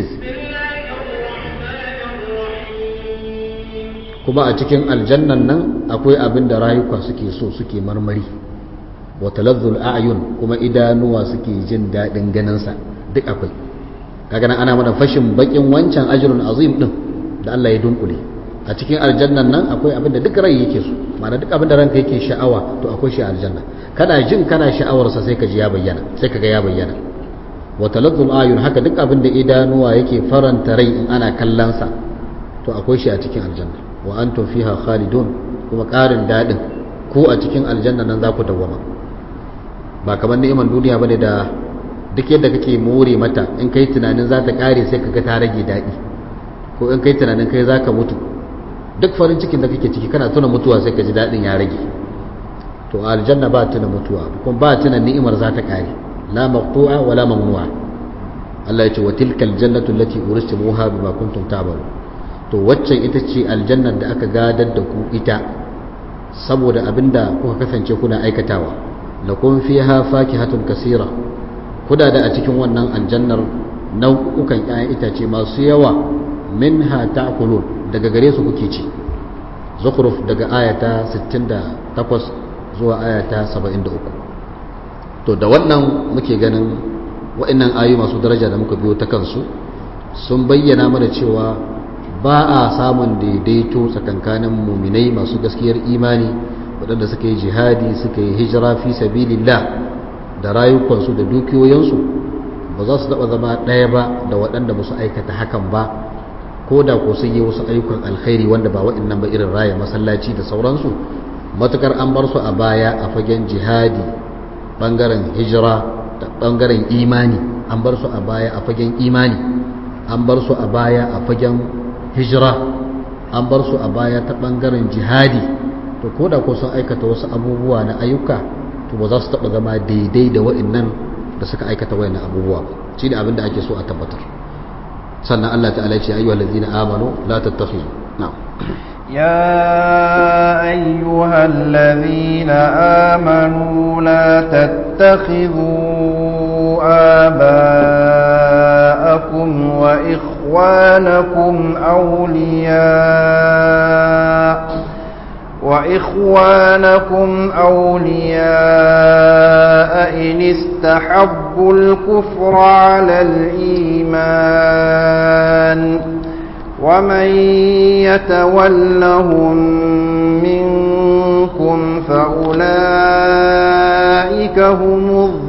Speaker 1: kuma a cikin aljannan nan akwai abin da rayuka suke so suke marmari wa talazzul a'yun kuma idanuwa suke jin daɗin ganinsa duk akwai kaga nan ana mana fashin bakin wancan ajrun azim din da Allah ya dunkule a cikin aljannan nan akwai abin da duk rai yake so ma'ana duk abin da ranka yake sha'awa to akwai shi a aljanna kana jin kana sha'awar sa sai ka ji ya bayyana sai kaga ya bayyana wa talazzul a'yun haka duk abin da idanuwa yake faranta rai in ana kallon sa to akwai shi a cikin aljanna wa antum fiha khalidun kuma ƙarin daɗin ko a cikin aljanna nan za ku dawwama ba kamar ni'imar duniya bane da duk yadda kake more mata in kai tunanin za ta ƙare sai kaga ta rage daɗi ko in kai tunanin kai za ka mutu duk farin cikin da kake ciki kana tuna mutuwa sai ka ji daɗin ya rage to a aljanna ba tuna mutuwa kuma ba tuna ni'imar za ta ƙare la maqtu'a wa la mamnu'a Allah ya ce wa tilkal jannatu allati uristumuha bima kuntum ta'malu to waccan ita ce aljannar da aka gadar da ku ita saboda abinda kuka kasance kuna aikatawa lakum fiha fakihatun kasira kuda da a cikin wannan aljannar nau'ukan 'ya'yan itace masu yawa minha ta'kulun daga gare su kuke ci zukhruf daga ayata 68 zuwa ayata 73 to da wannan muke ganin wa'annan ayoyi masu daraja da muka biyo ta kansu sun bayyana mana cewa ba a samun daidaito tsakankanin muminai masu gaskiyar imani waɗanda suka yi jihadi suka yi hijira fi sabilillah da rayukansu da dukiyoyinsu ba za su taɓa zama ɗaya ba da waɗanda ba su aikata hakan ba ko da ko sun yi wasu ayyukan alkhairi wanda ba waɗannan ba irin raya masallaci da sauransu matukar an bar su a baya a fagen jihadi ɓangaren hijira da ɓangaren imani an bar su a baya a fagen imani an bar su a baya a fagen hijira an bar su a baya ta ɓangaren jihadi to ko da ko sun aikata wasu abubuwa na ayyuka to ba za su taɓa zama daidai da waɗannan da suka aikata waɗannan abubuwa shi ne abin da ake so a tabbatar sannan Allah ta'ala ce ayyuhal ladzina amanu la tattakhizu na'am
Speaker 2: يا أيها الذين آمنوا لا تتخذوا آباءكم وإخوانكم أولياء وإخوانكم أولياء إن استحبوا الكفر على الإيمان ومن يتولهم منكم فأولئك هم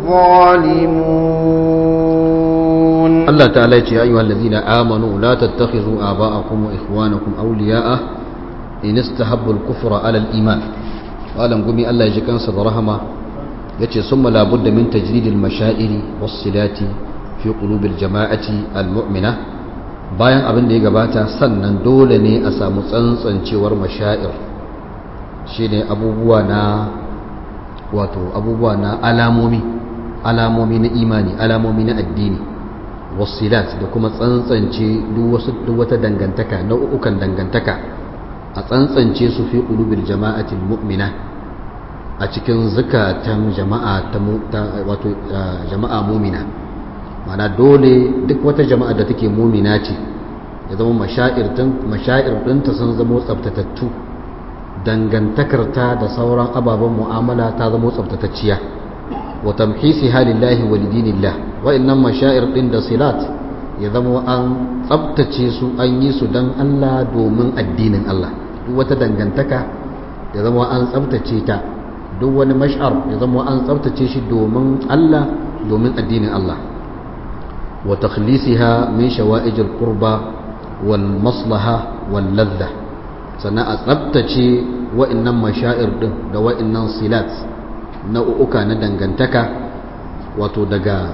Speaker 2: الظالمون
Speaker 1: الله تعالى يا أيها الذين آمنوا لا تتخذوا آباءكم وإخوانكم أولياء إن استحبوا الكفر على الإيمان قال قمي الله يجيكن صدرهما يتي ثم لا بد من تجديد المشاعر والصلات في قلوب الجماعة المؤمنة bayan abin da ya gabata sannan dole ne a samu tsantsancewar mashair shine abubuwa na wato abubuwa na alamomi alamomi na imani alamomi na addini wasilat da kuma tsantsance duk wata dangantaka nau'ukan dangantaka a tsantsance su fi qulubil jama'atil mu'mina a cikin zakatan jama'a ta wato jama'a mu'mina mana dole duk wata jama'a da take mumina ce ya zama mashair ɗinta sun zama tsabtatattu dangantakarta da sauran ababen mu'amala ta zama tsabtatacciya wa tamhisi halillahi wa lidinillah wa'annan mashair ɗin da silat ya zama an tsabtace su an yi su don Allah domin addinin Allah duk wata dangantaka ya zama an tsabtace ta duk wani mash'ar ya zama an tsabtace shi domin Allah domin addinin Allah وتخليصها من شوائج القربى والمصلحة واللذة sannan a tsabtace wa'annan mashair din da wa'annan silat nau'uka na dangantaka wato daga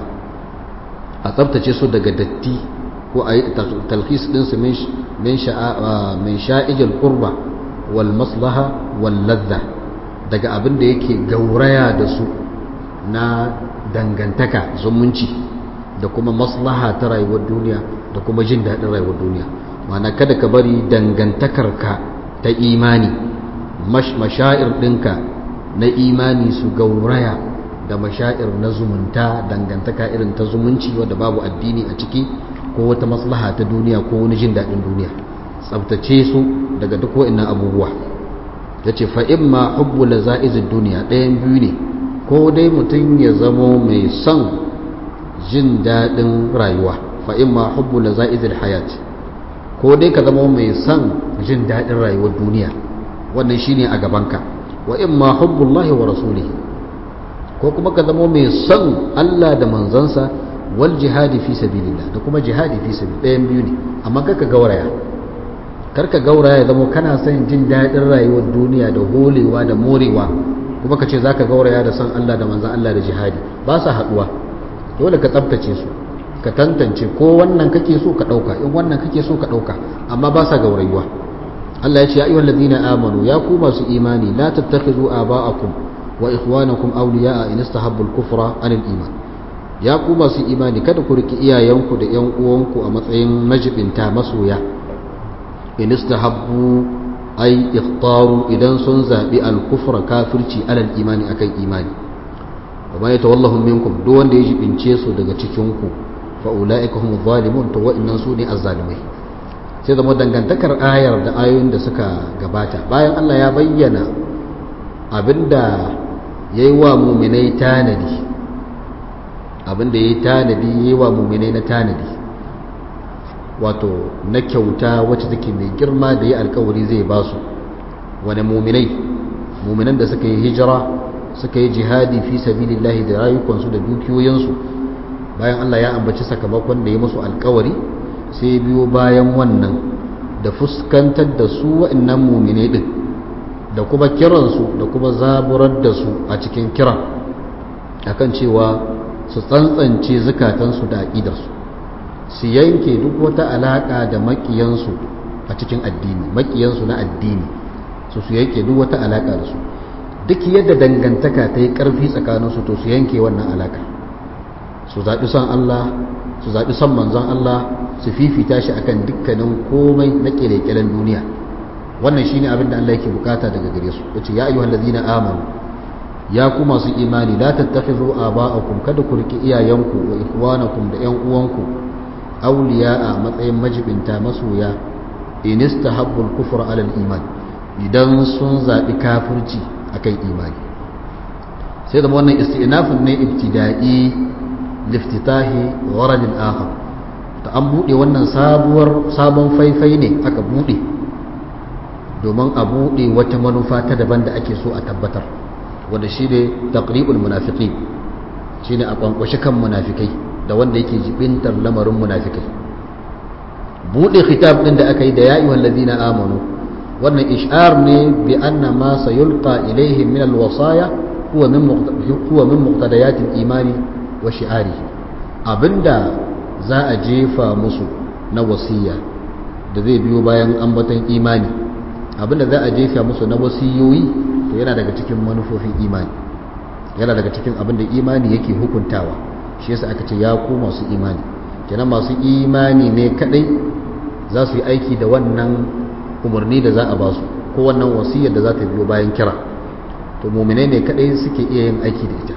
Speaker 1: a tsabtace su daga datti ko a yi talhis din su min sha'ijil qurba wal maslaha wal ladha daga abin da yake gauraya da su na dangantaka zumunci da kuma maslaha ta rayuwar duniya da kuma jin daɗin rayuwar duniya mana kada ka bari dangantakarka ta imani mashair ɗinka na imani su gauraya da mashair na zumunta dangantaka irin ta zumunci wadda babu addini a ciki ko wata maslaha ta duniya ko wani jin daɗin duniya tsabtace su daga duk wa'innan abubuwa ya ce fa'in ma hubbu la za'izin duniya ɗayan biyu ne ko dai mutum ya zamo mai son jin daɗin rayuwa fa imma hubbu laza'izil hayat ko dai ka zama mai son jin daɗin rayuwar duniya wannan shine a gabanka wa imma hubbullahi wa rasulihi ko kuma ka zama mai son Allah da manzansa wal jihadi fi sabilillah da kuma jihadi fi sabil ɗayan biyu ne amma kaka gauraya karka gauraya zama kana son jin daɗin rayuwar duniya da holewa da morewa kuma ka ce zaka gauraya da son Allah da manzan Allah da jihadi ba sa haɗuwa dole ka tsabtace su ka tantance ko wannan kake so ka dauka in wannan kake so ka dauka amma ba sa gaurayuwa Allah ya ce ya ayyuhal ladina amanu ya ku masu imani la tattakhizu aba'akum wa ikhwanakum awliya'a in istahabbu al-kufra 'ala al-iman ya ku masu imani kada ku riki iyayenku da ƴan uwanku a matsayin majibinta masoya in istahabbu ay ikhtaru idan sun zabi al-kufra kafirci alal imani akan imani wa man yatawallahu minkum duk wanda ya jibince su daga cikin ku fa ulaika humu zalimun to wa'annan su ne azzalimai sai zama dangantakar ayar da ayoyin da suka gabata bayan Allah ya bayyana abinda yayi wa mu'minai tanadi abinda yayi tanadi yayi wa mu'minai na tanadi wato na kyauta wacce take mai girma da ya alkawari zai ba su wani mu'minai mu'minan da suka yi hijira suka yi jihadi fi sabilillahi da rayukansu da dukiyoyinsu bayan Allah ya ambaci sakamakon da ya musu alkawari sai biyo bayan wannan da fuskantar da su wa'annan mumine din da kuma kiransu da kuma zaburar da su a cikin kiran akan cewa su tsantsance zukatansu da aƙidarsu su yanke duk wata alaƙa da maƙiyansu a cikin addini maƙiyansu na addini su su yanke duk wata alaƙa da su duk yadda dangantaka ta yi ƙarfi tsakaninsu to su yanke wannan alaƙa su zaɓi son Allah su zaɓi son manzon Allah su fifita shi akan dukkanin komai na ƙere-ƙeren duniya wannan shine abin da Allah yake bukata daga gare su yace ya ayyuhal ladina amanu ya ku masu imani la tattakhidhu aba'akum kada ku riki iyayenku wa ikhwanakum da ƴan uwanku awliya'a matsayin majibinta masoya in istahabbul kufra 'ala al-iman idan sun zaɓi kafirci akan imani sai da wannan istinafin ne ibtida'i liftitahi gharadin akhar ta an bude wannan sabuwar sabon faifai ne aka bude domin a bude wata manufa ta daban da ake so a tabbatar wanda shine taqribul munafiqin shine a kwankwashi kan munafikai da wanda yake jibintar lamarin munafikai bude khitab din da aka yi da ya ayyuhal ladina amanu wannan ish'ar ne bi anna ma sayulqa ilaihim min alwasaya huwa min huwa min muqtadayatil imani wa shi'ari abinda za a jefa musu na wasiya da zai biyo bayan ambaton imani abinda za a jefa musu na wasiyoyi to yana daga cikin manufofin imani yana daga cikin abinda imani yake hukuntawa shi yasa aka ce ya ku masu imani kenan masu imani ne kadai za su yi aiki da wannan umarni da za a ba su ko wannan wasiyar da za ta biyo bayan kira to muminai ne kadai suke iya yin aiki da ita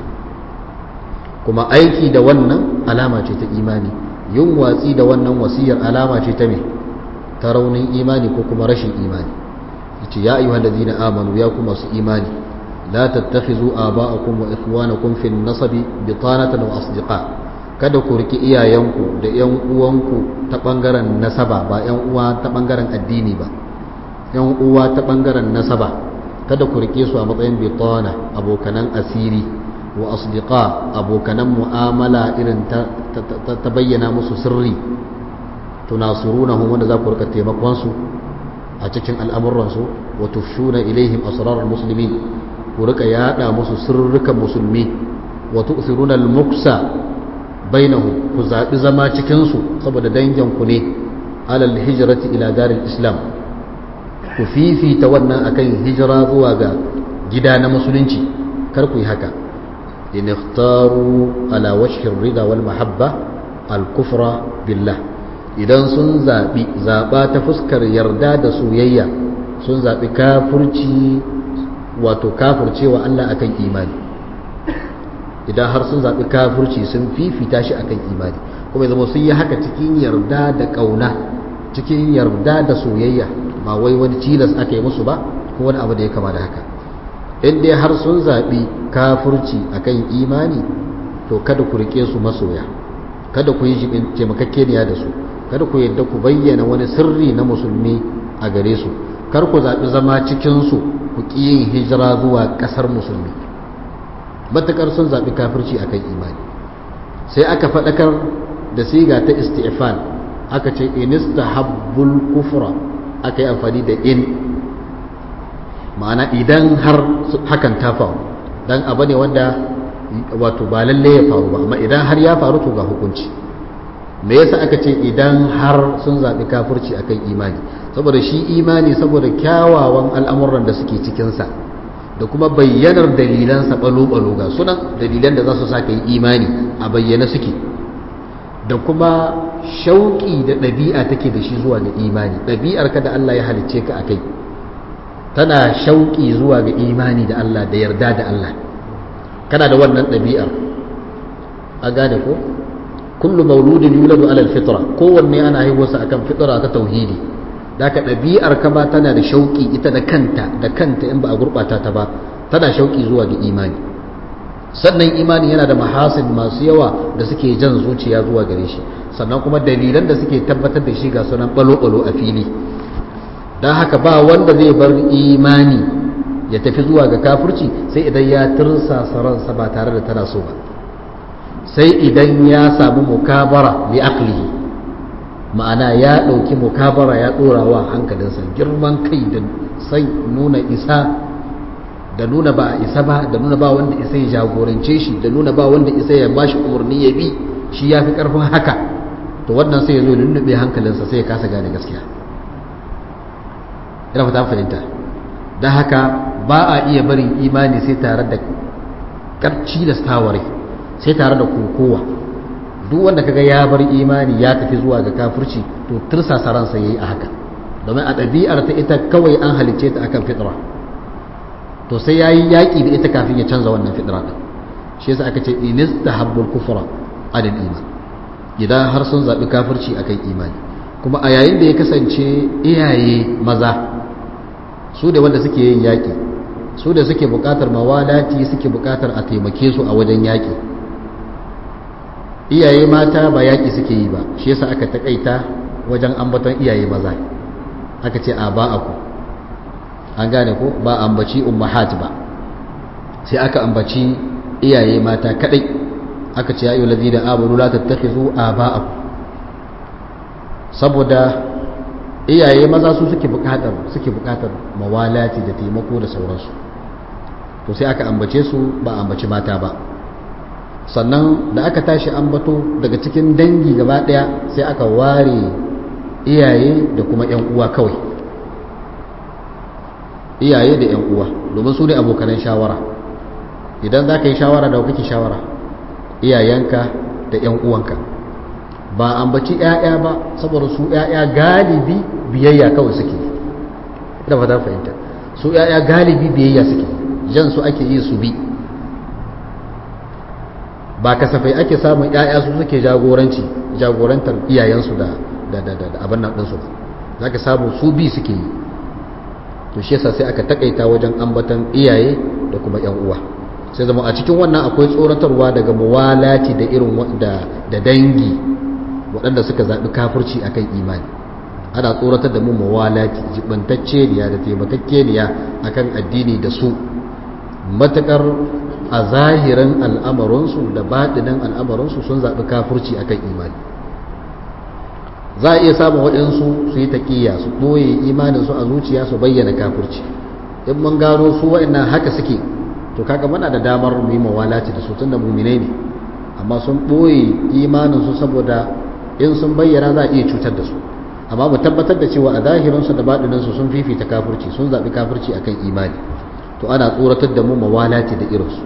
Speaker 1: kuma aiki da wannan alama ce ta imani yin watsi da wannan wasiyar alama ce ta me ta raunin imani ko kuma rashin imani yace ya ayyuhal ladina amanu ya kuma su imani la tattakhizu aba'akum wa ikhwanakum fi an-nasabi bitanatan wa asdiqa kada ku riki iyayenku da yan uwanku ta bangaren nasaba ba yan uwa ta bangaren addini ba yan uwa ta bangaren nasaba kada ku rike su a matsayin bitana abokanan asiri wa asdiqa abokanan mu'amala irin ta, ta, bayyana musu sirri tunasurunahum wanda za ku rika taimakon su a cikin al'amuransu wa tufshuna ilaihim asrarar muslimin ku rika yada musu sirrukan musulmi wa tu'thiruna al-muksa bainahum ku zabi zama cikin su saboda dangin ku ne alal hijrati ila daril islam ku fifita wannan akan hijira zuwa ga gida na musulunci kar ku yi haka in ikhtaru ala wajhi rida wal mahabba al kufra billah idan sun zabi zaba ta fuskar yarda da soyayya sun zabi kafirci wato kafircewa Allah akan imani idan har sun zabi kafirci sun fifita shi akan imani kuma zama sun yi haka cikin yarda da kauna cikin yarda da soyayya ba wai wani tilas aka yi musu ba ko wani abu da ya kama da haka in dai har sun zaɓi kafurci akan imani to kada ku rike su masoya kada ku yi jibin taimakakeniya da su kada ku yadda ku bayyana wani sirri na musulmi a gare su kar ku zaɓi zama cikinsu ku ƙi yin hijira zuwa ƙasar musulmi matuƙar sun zaɓi kafirci akan imani sai aka faɗakar da siga ta isti'fal aka ce inista habbul kufra aka yi amfani da in ma'ana idan har hakan ta faru dan abu ne wanda wato ba lalle ya faru ba amma idan har ya faru to ga hukunci me yasa aka ce idan har sun zaɓi kafirci akan imani saboda shi imani saboda kyawawan al'amuran da suke cikinsa da kuma bayyanar dalilansa balo-balo ga sunan dalilan da za su sa ka yi imani a bayyana suke da kuma shauƙi da ɗabi'a take da shi zuwa ga imani ɗabi'ar ka da Allah ya halicce ka a kai tana shauƙi zuwa ga imani da Allah da yarda da Allah kana da wannan ɗabi'ar a gane ko kullu mauludin yuladu alal fitra kowanne ana haihuwarsa akan fitra ta tauhidi da ka ɗabi'ar ka ba tana da shauƙi ita da kanta da kanta in ba a gurɓata ta ba tana shauƙi zuwa ga imani sannan imani yana da mahasin masu yawa da suke jan zuciya zuwa gare shi sannan kuma dalilan da suke tabbatar da shi ga sunan balo-balo a fili don haka ba wanda zai bar imani ya tafi zuwa ga kafirci sai idan ya tursasa ransa ba tare da tana so ba sai idan ya samu mukabara li aqlihi ma'ana ya ɗauki mukabara ya ɗora wa hankalinsa girman kai da sai nuna isa da nuna ba a isa ba da nuna ba wanda isa ya jagorance shi da nuna ba wanda isa ya bashi umarni ya bi shi ya fi ƙarfin haka to wannan sai ya zo lullube hankalinsa sai ya kasa gane gaskiya ina fata fahimta don haka ba a iya barin imani sai tare da ƙarci da staware sai tare da kokowa duk wanda kaga ya bar imani ya tafi zuwa ga kafirci to tursasa ransa yayi a haka domin a ɗabi'ar ta ita kawai an halicce ta akan fitra to sai yayi yaƙi da ita kafin ya canza wannan fitra din shi yasa aka ce inistahabbul kufra adal iman idan har sun zaɓi kafirci akan imani kuma a yayin da ya kasance iyaye maza su da wanda suke yin yaƙi su da suke buƙatar mawalati suke buƙatar a taimake su a wajen yaƙi iyaye mata ba yaƙi suke yi ba shi yasa aka taƙaita wajen ambaton iyaye maza aka ce a ba aku an gane ko ba ambaci ummahat ba sai aka ambaci iyaye mata kadai aka ce ayu ladina amanu la tattakhizu aba'akum saboda iyaye maza su suke bukatar suke bukatar mawalati da taimako da sauransu to sai aka ambace su ba ambaci mata ba sannan da aka tashi ambato daga cikin dangi gaba daya sai aka ware iyaye da kuma yan uwa kawai iyaye da yan uwa domin su ne abokanan shawara idan za ka yi shawara da kake shawara iyayenka da yan uwanka ba ambaci 'ya'ya ba saboda su 'ya'ya galibi biyayya kawai suke da fata fahimta su 'ya'ya galibi biyayya suke jan su ake yi su bi ba kasafai ake samun 'ya'ya su suke jagoranci jagorantar iyayensu da abin nan ɗinsu ba za ka samu su bi suke yi to shi yasa sai aka takaita wajen ambatan iyaye da kuma 'yan uwa sai zama a cikin wannan akwai tsoratarwa daga muwalati da irin da dangi waɗanda suka zaɓi kafirci a kan imani ana tsoratar da mu mawalaki jibantacceniya da taimakakkeniya a kan addini da su matuƙar a zahirin al'amarinsu da baɗinin al'amarinsu sun zaɓi kafirci a kan imani za a iya samun waɗansu su yi taƙiyya su ɓoye imaninsu a zuciya su bayyana kafirci in mun gano su waɗannan haka suke to kaga muna da damar mu yi mawalaci da su tun da muminai ne amma sun ɓoye imaninsu saboda in sun bayyana za a iya cutar da su amma mu tabbatar da cewa a zahirinsu da baɗininsu sun fifita kafirci sun zaɓi kafirci akan imani to ana tsoratar da mu mawalati da irinsu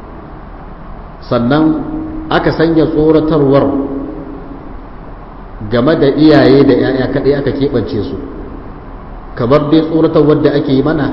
Speaker 1: sannan aka sanya tsoratarwar game da iyaye da 'ya'ya kaɗai aka keɓance su kamar dai tsoratarwar da ake yi mana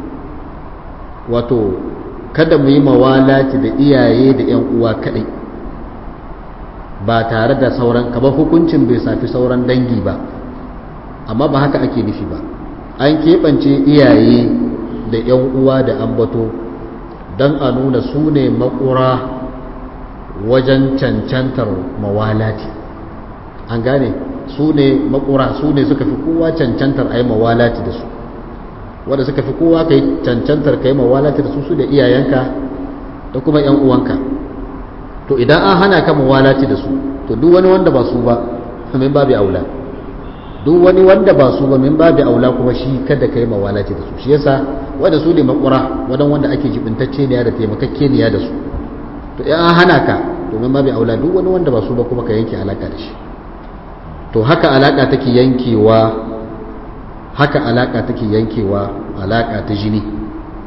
Speaker 1: wato kada mu yi mawalati da iyaye da 'yan uwa kaɗai ba tare da sauran kamar hukuncin bai safi sauran dangi ba amma ba haka ake nufi ba an keɓance iyaye da 'yan uwa da ambato don a nuna su ne makura wajen cancantar mawalati an gane su ne makura su ne suka fi kowa cancantar a yi mawalati da su wanda suka fi kowa ka yi cancantar ka yi mawalati da su su da iyayenka da kuma 'yan uwanka to idan an hana ka mawalati da su to duk wani wanda ba su ba min babu aula duk wani wanda ba su ba min babu aula kuma shi kada ka yi mawalati da su shi yasa wanda su ne makura wadan wanda ake jibintacce ne da taimakakke ne da su to in an hana ka to min babu aula duk wani wanda ba su ba kuma ka yanke alaka da shi to haka alaka take yankewa haka alaka take yankewa alaka ta jini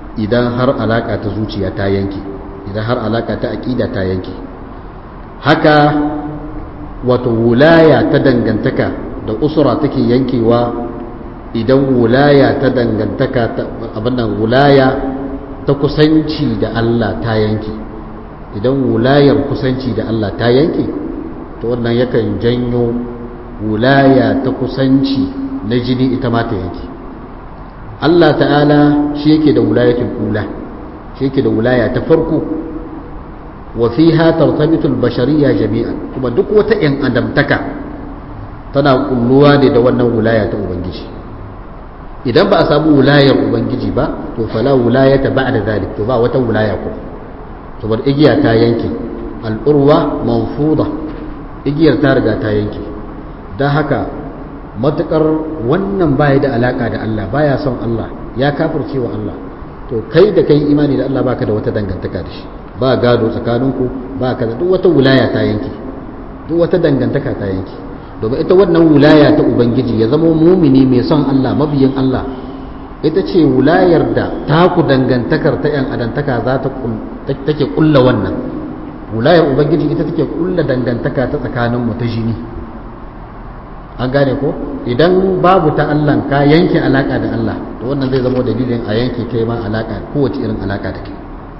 Speaker 1: idan har alaka ta zuciya ta yanke idan har alaka ta aqida ta yanke haka wato wulaya ta dangantaka da usura take yankewa idan wulaya ta dangantaka abin nan wulaya ta kusanci da Allah ta yanke idan wulayar kusanci da Allah ta yanke to wannan yakan janyo wulaya ta kusanci na jini ita ma ta yanke Allah ta'ala shi yake da wulayatul ula shi yake da wulaya ta farko wa fiha tartabitul bashariyya jami'an kuma duk wata yan adamtaka tana kulluwa ne da wannan wulaya ta ubangiji idan ba a samu wulayar ubangiji ba to fala wulayata ba'da zalik to ba wata wulaya ko saboda igiya ta yanke al'urwa manfuda igiyar ta riga ta yanke don haka matukar wannan baya da alaka da Allah baya son Allah ya kafirce wa Allah to kai da kai imani da Allah baka da wata dangantaka da shi ba gado tsakaninku ba ka da duk wata wulaya ta yanke duk wata dangantaka ta yanke domin ita wannan wulaya ta ubangiji ya zama mumini mai son Allah mabiyin Allah ita ce wulayar da taku dangantakar ta yan adantaka za ta take kulla wannan wulayar ubangiji ita take kulla dangantaka ta tsakaninmu ta jini an gane ko idan babu ta Allah ka yanke alaka da Allah to wannan zai zama dalilin a yanke kai ma alaka kowace irin alaka da kai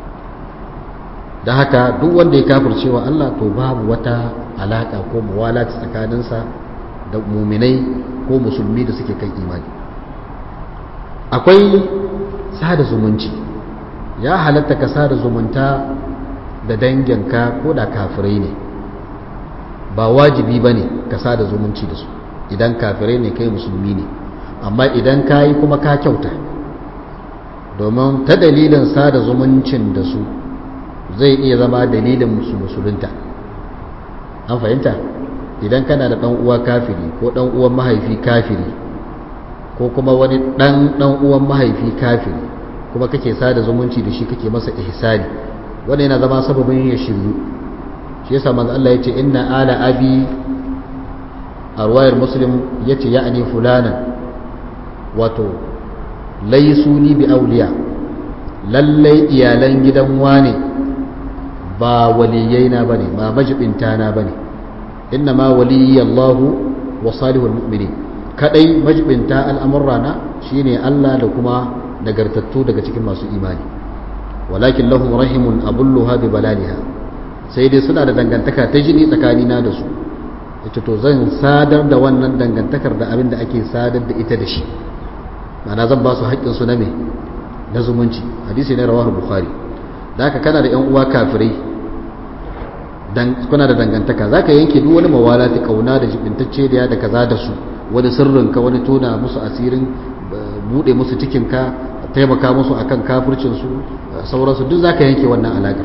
Speaker 1: da haka duk wanda ya kafircewa Allah to babu wata alaka ko muwalati tsakaninsa da muminai ko musulmi da suke kan imani akwai sada zumunci ya halatta ka sada zumunta da danginka ko da kafirai ne ba wajibi ba ne ka sada zumunci da su idan kafirai ne kai musulmi ne amma idan ka yi kuma ka kyauta domin ta dalilin sada zumuncin da su zai iya zama dalilin musu musulunta an fahimta idan kana da ɗan uwa kafiri ko ɗan uwan mahaifi kafiri ko kuma wani ɗan ɗan uwan mahaifi kafiri kuma kake sada zumunci da shi kake masa ihsani wanda yana zama sababin ya shiryu shi yasa manzo Allah yace inna ala abi a ruwayar muslim yace ya'ni fulanan wato laisu ni bi auliya lallai iyalan gidan wane ba waliyaina bane ba majibinta na bane inna ma waliyallahu wa salihul mu'minin kadai majibinta al'amurrana shine Allah da kuma nagartattu daga cikin masu imani walakin lahum rahimun abulluha bi balaliha sai dai suna da dangantaka ta jini tsakanina da su ita to zan sadar da wannan dangantakar da abin da ake sadar da ita da shi ma'ana zan ba su haƙƙin su na me na zumunci hadisi ne rawahu bukhari da haka kana da yan uwa kafirai dan kuna da dangantaka zaka yanke duk wani mawalati kauna da jibintacce da da kaza da su wani sirrinka wani tona musu asirin bude musu cikinka taimaka musu akan kafircinsu sauransu duk zaka yanke wannan alaƙar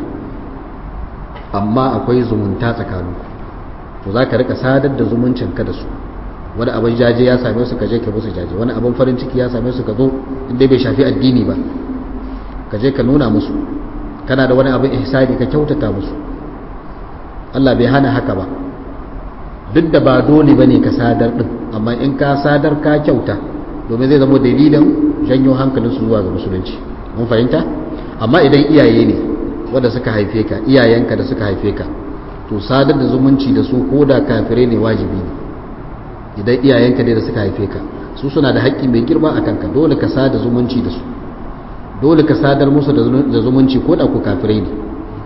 Speaker 1: amma akwai zumunta tsakaninku to zaka rika sadar da zumuncinka da su wani abin jaje ya same su ka je ka musu jaje wani abin farin ciki ya same su ka zo inda bai shafi addini ba ka je ka nuna musu kana da wani abin ihsani ka kyautata musu Allah bai hana haka ba duk da ba dole bane ka sadar din amma in ka sadar ka kyauta domin zai zama dalilin janyo hankalinsu zuwa ga musulunci mun fahimta amma idan iyaye ne wanda suka haife ka iyayenka da suka haife ka to sadar da zumunci da su ko da kafirai ne wajibi ne idan iyayenka ne da suka haife ka su suna da haƙƙi mai girma a kanka dole ka sada zumunci da su dole ka sadar musu da zumunci ko da ku kafirai ne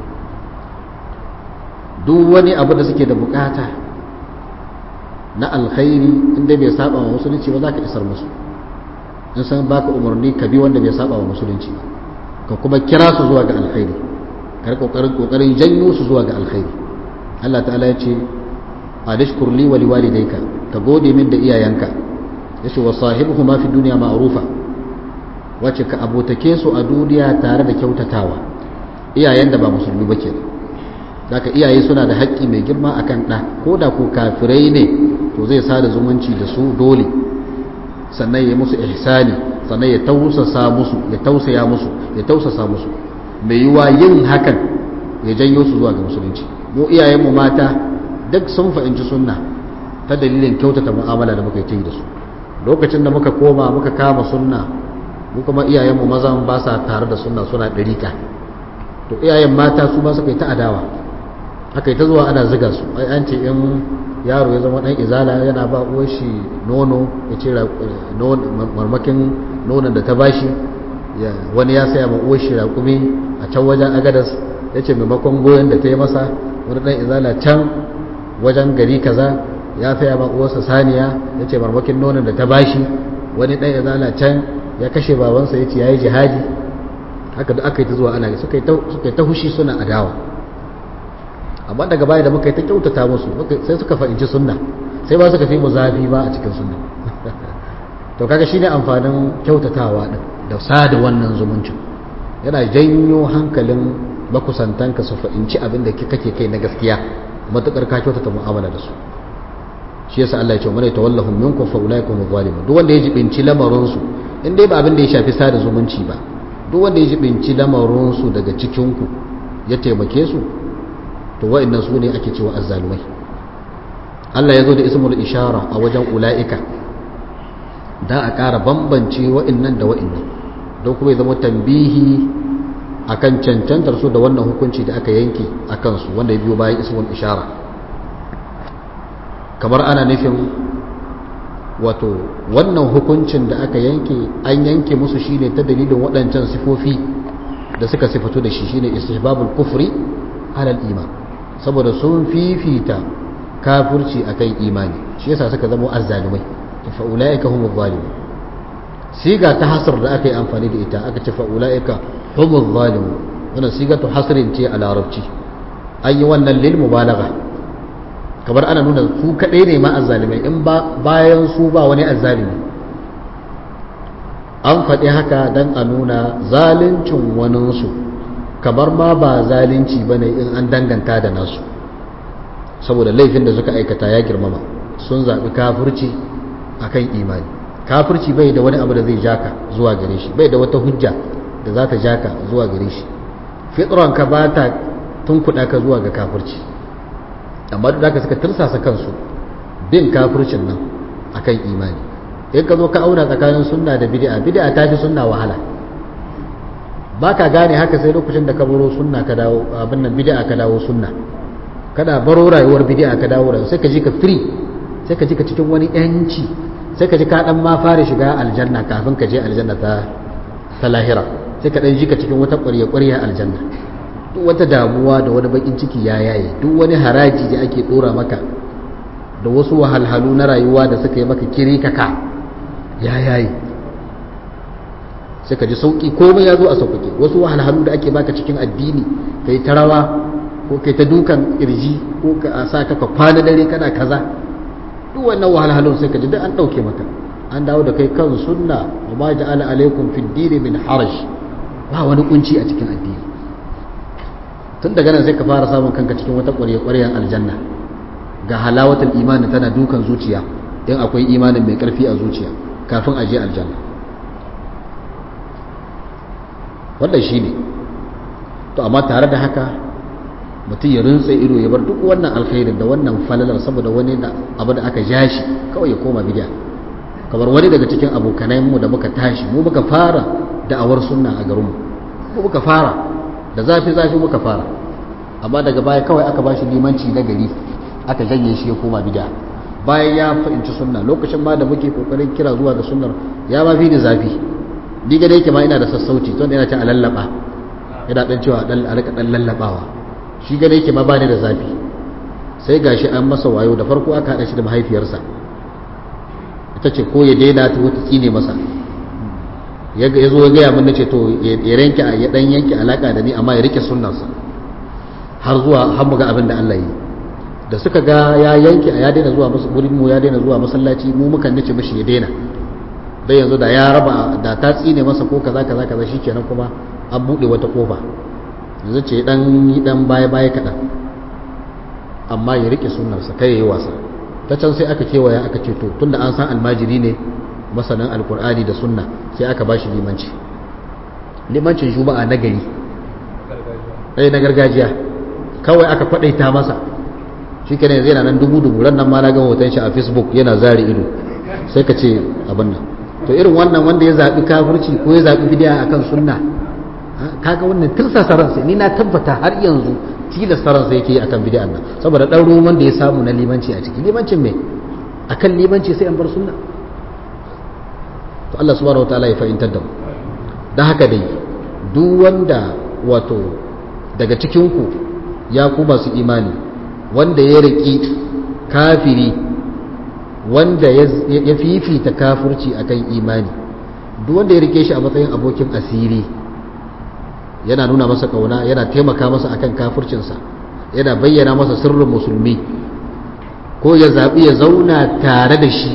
Speaker 1: duk wani abu da suke da bukata na alkhairi inda bai saba wa musulunci ba za ka isar musu in san baka umarni ka bi wanda bai saba wa musulunci ba ka kuma kira su zuwa ga alkhairi kar kokarin kokarin janyo su zuwa ga alkhairi Allah ta'ala ya ce adashkur li wa liwalidayka ka gode min da iyayenka yace wa sahibuhuma fi dunya ma'rufa wace ka abotake su a duniya tare da kyautatawa iyayen da ba musulmi ba kenan zaka iyaye suna da haƙƙi mai girma akan ɗa ko da ko kafirai ne to zai sada zumunci da su dole sannan ya musu ihsani sannan ya tausasa musu ya tausaya musu ya tausasa musu mai yiwa yin hakan ya janyo su zuwa ga musulunci mu iyayenmu mata duk sun fahimci sunna ta dalilin kyautata mu'amala da muka yi da su lokacin da muka koma muka kama sunna mu kuma iyayenmu mazan ba sa tare da sunna suna ɗarika to iyayen mata su ba suka yi ta adawa aka yi ta zuwa ana ziga su ai an ce in yaro ya zama ɗan izala yana ba uwar shi nono ya ce marmakin nonon da ta bashi wani ya saya ma uwar shi raƙumi a can wajen agadas ya ce maimakon goyon da ta yi masa wani ɗan izala can wajen gari kaza ya saya ma uwarsa saniya ya ce marmakin nonon da ta bashi wani ɗan izala can ya kashe babansa ya ce ya yi jihadi haka da aka yi ta zuwa ana suka yi ta hushi suna adawa amma daga baya da muka yi ta kyautata musu sai suka fahimci sunna sai ba suka fi mu zafi ba a cikin sunna to kaga shine amfanin kyautatawa din da sada wannan zumuncin yana janyo hankalin makusantanka su fahimci abin da kake kai na gaskiya matukar ka kyautata mu'amala da su shi yasa Allah ya ce mana tawallahum minkum fa ulaikum zalimun duk wanda ya jibinci lamarin su in dai ba abin da ya shafi sada zumunci ba duk wanda ya jibinci lamarin su daga cikin ku ya taimake su to wa'annan su ne ake cewa azzalumai Allah ya zo da ismul ishara a wajen ula'ika da a ƙara bambance wa'annan da wa'annan don kuma ya zama tambihi akan cancantar su da wannan hukunci da aka yanke a kansu wanda ya biyo bayan ismul ishara kamar ana nufin wato wannan hukuncin da aka yanke an yanke musu shine ta dalilin waɗancan sifofi da suka sifatu da shi shine istihbabul kufri alal iman saboda sun fifita kafirci akan imani shi yasa suka zama azzalumai fa ulaika humuz zalimun siga ta hasr da aka yi amfani da ita aka ce fa ulaika humuz zalimun wannan siga ta hasrin ce a larabci an yi wannan lil mubalagha kamar ana nuna su kadai ne ma azzalimai in ba bayan su ba wani azzalimi an faɗi haka dan a nuna zaluncin waninsu kamar ma ba zalunci bane in an danganta da nasu saboda laifin da suka aikata ya girmama sun zaɓi kafirci akan imani kafirci bai da wani abu da zai jaka zuwa gare shi bai da wata hujja da za ta jaka zuwa gare shi fitranka ba ta tunkuɗa ka zuwa ga kafirci amma duk da suka tursasa kansu bin kafircin nan akan imani in ka zo ka auna tsakanin sunna da bid'a bid'a ta fi sunna wahala ba ka gane haka sai lokacin da ka baro sunna ka dawo abin nan bid'a ka dawo sunna kada baro rayuwar bid'a ka dawo rayuwa sai ka ji ka free sai ka ji ka cikin wani yanci sai ka ji ka dan ma fara shiga aljanna kafin ka je aljanna ta ta lahira sai ka dan ji ka cikin wata ƙwarya ƙwarya aljanna duk wata damuwa da wani bakin ciki ya yaye duk wani haraji da ake dora maka da wasu wahalhalu na rayuwa da suka yi maka kiri kaka ya yaye sai ka ji sauki komai ya zo a sauƙaƙe wasu wahalhalu da ake baka cikin addini kai ta rawa ko kai ta dukan kirji ko ka sa ka kwana dare kana kaza duk wannan wahalhalun sai ka ji duk an ɗauke maka an dawo da kai kan sunna wa ma ja'ala alaikum fid din min haraj ba wani kunci a cikin addini tun daga nan sai ka fara samun kanka cikin wata ƙwarya ƙwaryan aljanna ga halawatul imani tana dukan zuciya in akwai imanin mai ƙarfi a zuciya kafin a je aljanna wannan shine to amma tare da haka mutum ya rintsa ido ya bar duk wannan alkhairin da wannan falalar saboda wani da abu da aka ja shi kawai ya koma bidiya kamar wani daga cikin abokanai mu da muka tashi mu muka fara da'awar sunna a garinmu mu muka fara da zafi zafi muka fara amma daga baya kawai aka bashi limanci na gari aka janye shi ya koma bidiya bayan ya fahimci sunna lokacin ma da muke kokarin kira zuwa ga sunnar ya ma fi ni zafi ni ga yake ma ina da sassauci to ina ta alallaba ina dan cewa dan a rika dan lallabawa shi gane yake ma bani da zafi sai gashi an masa wayo da farko aka hada shi da mahaifiyarsa ita ce ko ya daina ta wata tsine masa ya zo ya gaya min nace to ya ranke ya dan yanke alaka da ni amma ya rike sunnarsa har zuwa har mu ga abin da Allah yi da suka ga ya yanke ya daina zuwa musu gurin mu ya daina zuwa masallaci mu mukan nace mishi ya daina dai yanzu da ya raba da ta tsine masa ko kaza kaza kaza shikenan kuma an bude wata kofa yanzu ce dan yi dan baya baya kaɗan amma ya rike sunarsa kai ya yi wasa ta can sai aka kewaya aka ce to tunda an san almajiri ne masanin alkur'ani da sunna sai aka ba shi limanci limancin juma'a na gari ɗaya na gargajiya kawai aka faɗaita masa shi ke yanzu yana nan dubu dubu ran nan ma na ga hoton shi a facebook yana zari ido sai ka ce abin nan to irin wannan wanda ya zaɓi kafirci ko ya zaɓi bidiya akan sunna kaga wannan tirsasa ransa ni na tabbata har yanzu tilasta ransa yake yi akan bidiyan nan saboda ɗan ruwan wanda ya samu na limanci a ciki limancin me akan limanci sai an bar sunna to Allah subhanahu wataala ya fahimtar da mu dan haka dai duk wanda wato daga cikin ku ya ku masu imani wanda ya riki kafiri wanda ya fifita kafirci akan imani duk wanda ya rike shi a matsayin abokin asiri yana nuna masa kauna yana taimaka masa akan kafircinsa yana bayyana masa sirrin musulmi ko ya zaɓi ya zauna tare da shi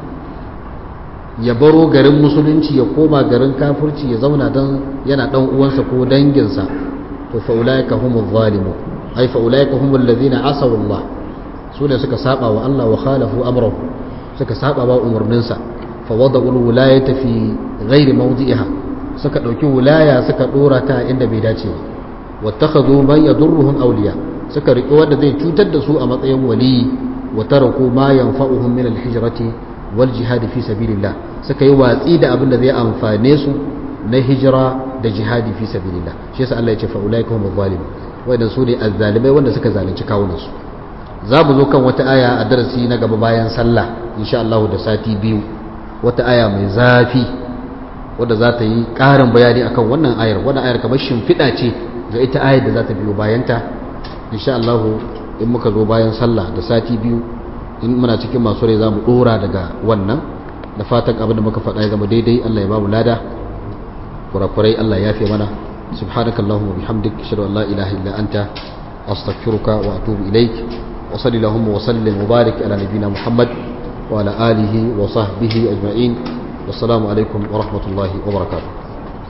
Speaker 1: ya baro garin musulunci ya koma garin kafirci ya zauna don yana ɗan uwansa ko danginsa to fa'ulaika humul zalimu ai fa'ulaika humul ladina asaw Allah su ne suka saba wa Allah wa khalafu amrahu suka saba wa umarninsa fa wada'ul wilayata fi ghairi mawdi'iha suka dauki wilaya suka dora ta inda bai dace ba wattakhadhu man yadurruhum awliya suka riƙe wanda zai cutar da su a matsayin wali wa taraku ma yanfa'uhum min al-hijrati wal jihad fi sabilillah suka yi watsi da abin da zai amfane su na hijira da jihadi fi sabilillah shi yasa Allah ya ce fa ulaika humuz zalimun wadannan su ne azzalimai wanda suka zalunci kawunansu za mu zo kan wata aya a darasi na gaba bayan sallah insha Allah da sati biyu wata aya mai zafi wadda za ta yi ƙarin bayani akan wannan ayar wannan ayar kamar shimfiɗa ce ga ita ayar da za ta biyo bayanta insha Allah in muka zo bayan sallah da sati biyu in muna cikin masu rai za mu ɗora daga wannan da fatan abin da muka faɗa ya zama daidai Allah ya ba mu lada kurakurai Allah ya fi mana subhanakallahumma bihamdik ashhadu an la ilaha illa anta astaghfiruka wa atubu ilaik وصلى اللهم وسلم وبارك على نبينا محمد وعلى آله وصحبه أجمعين والسلام عليكم ورحمة الله وبركاته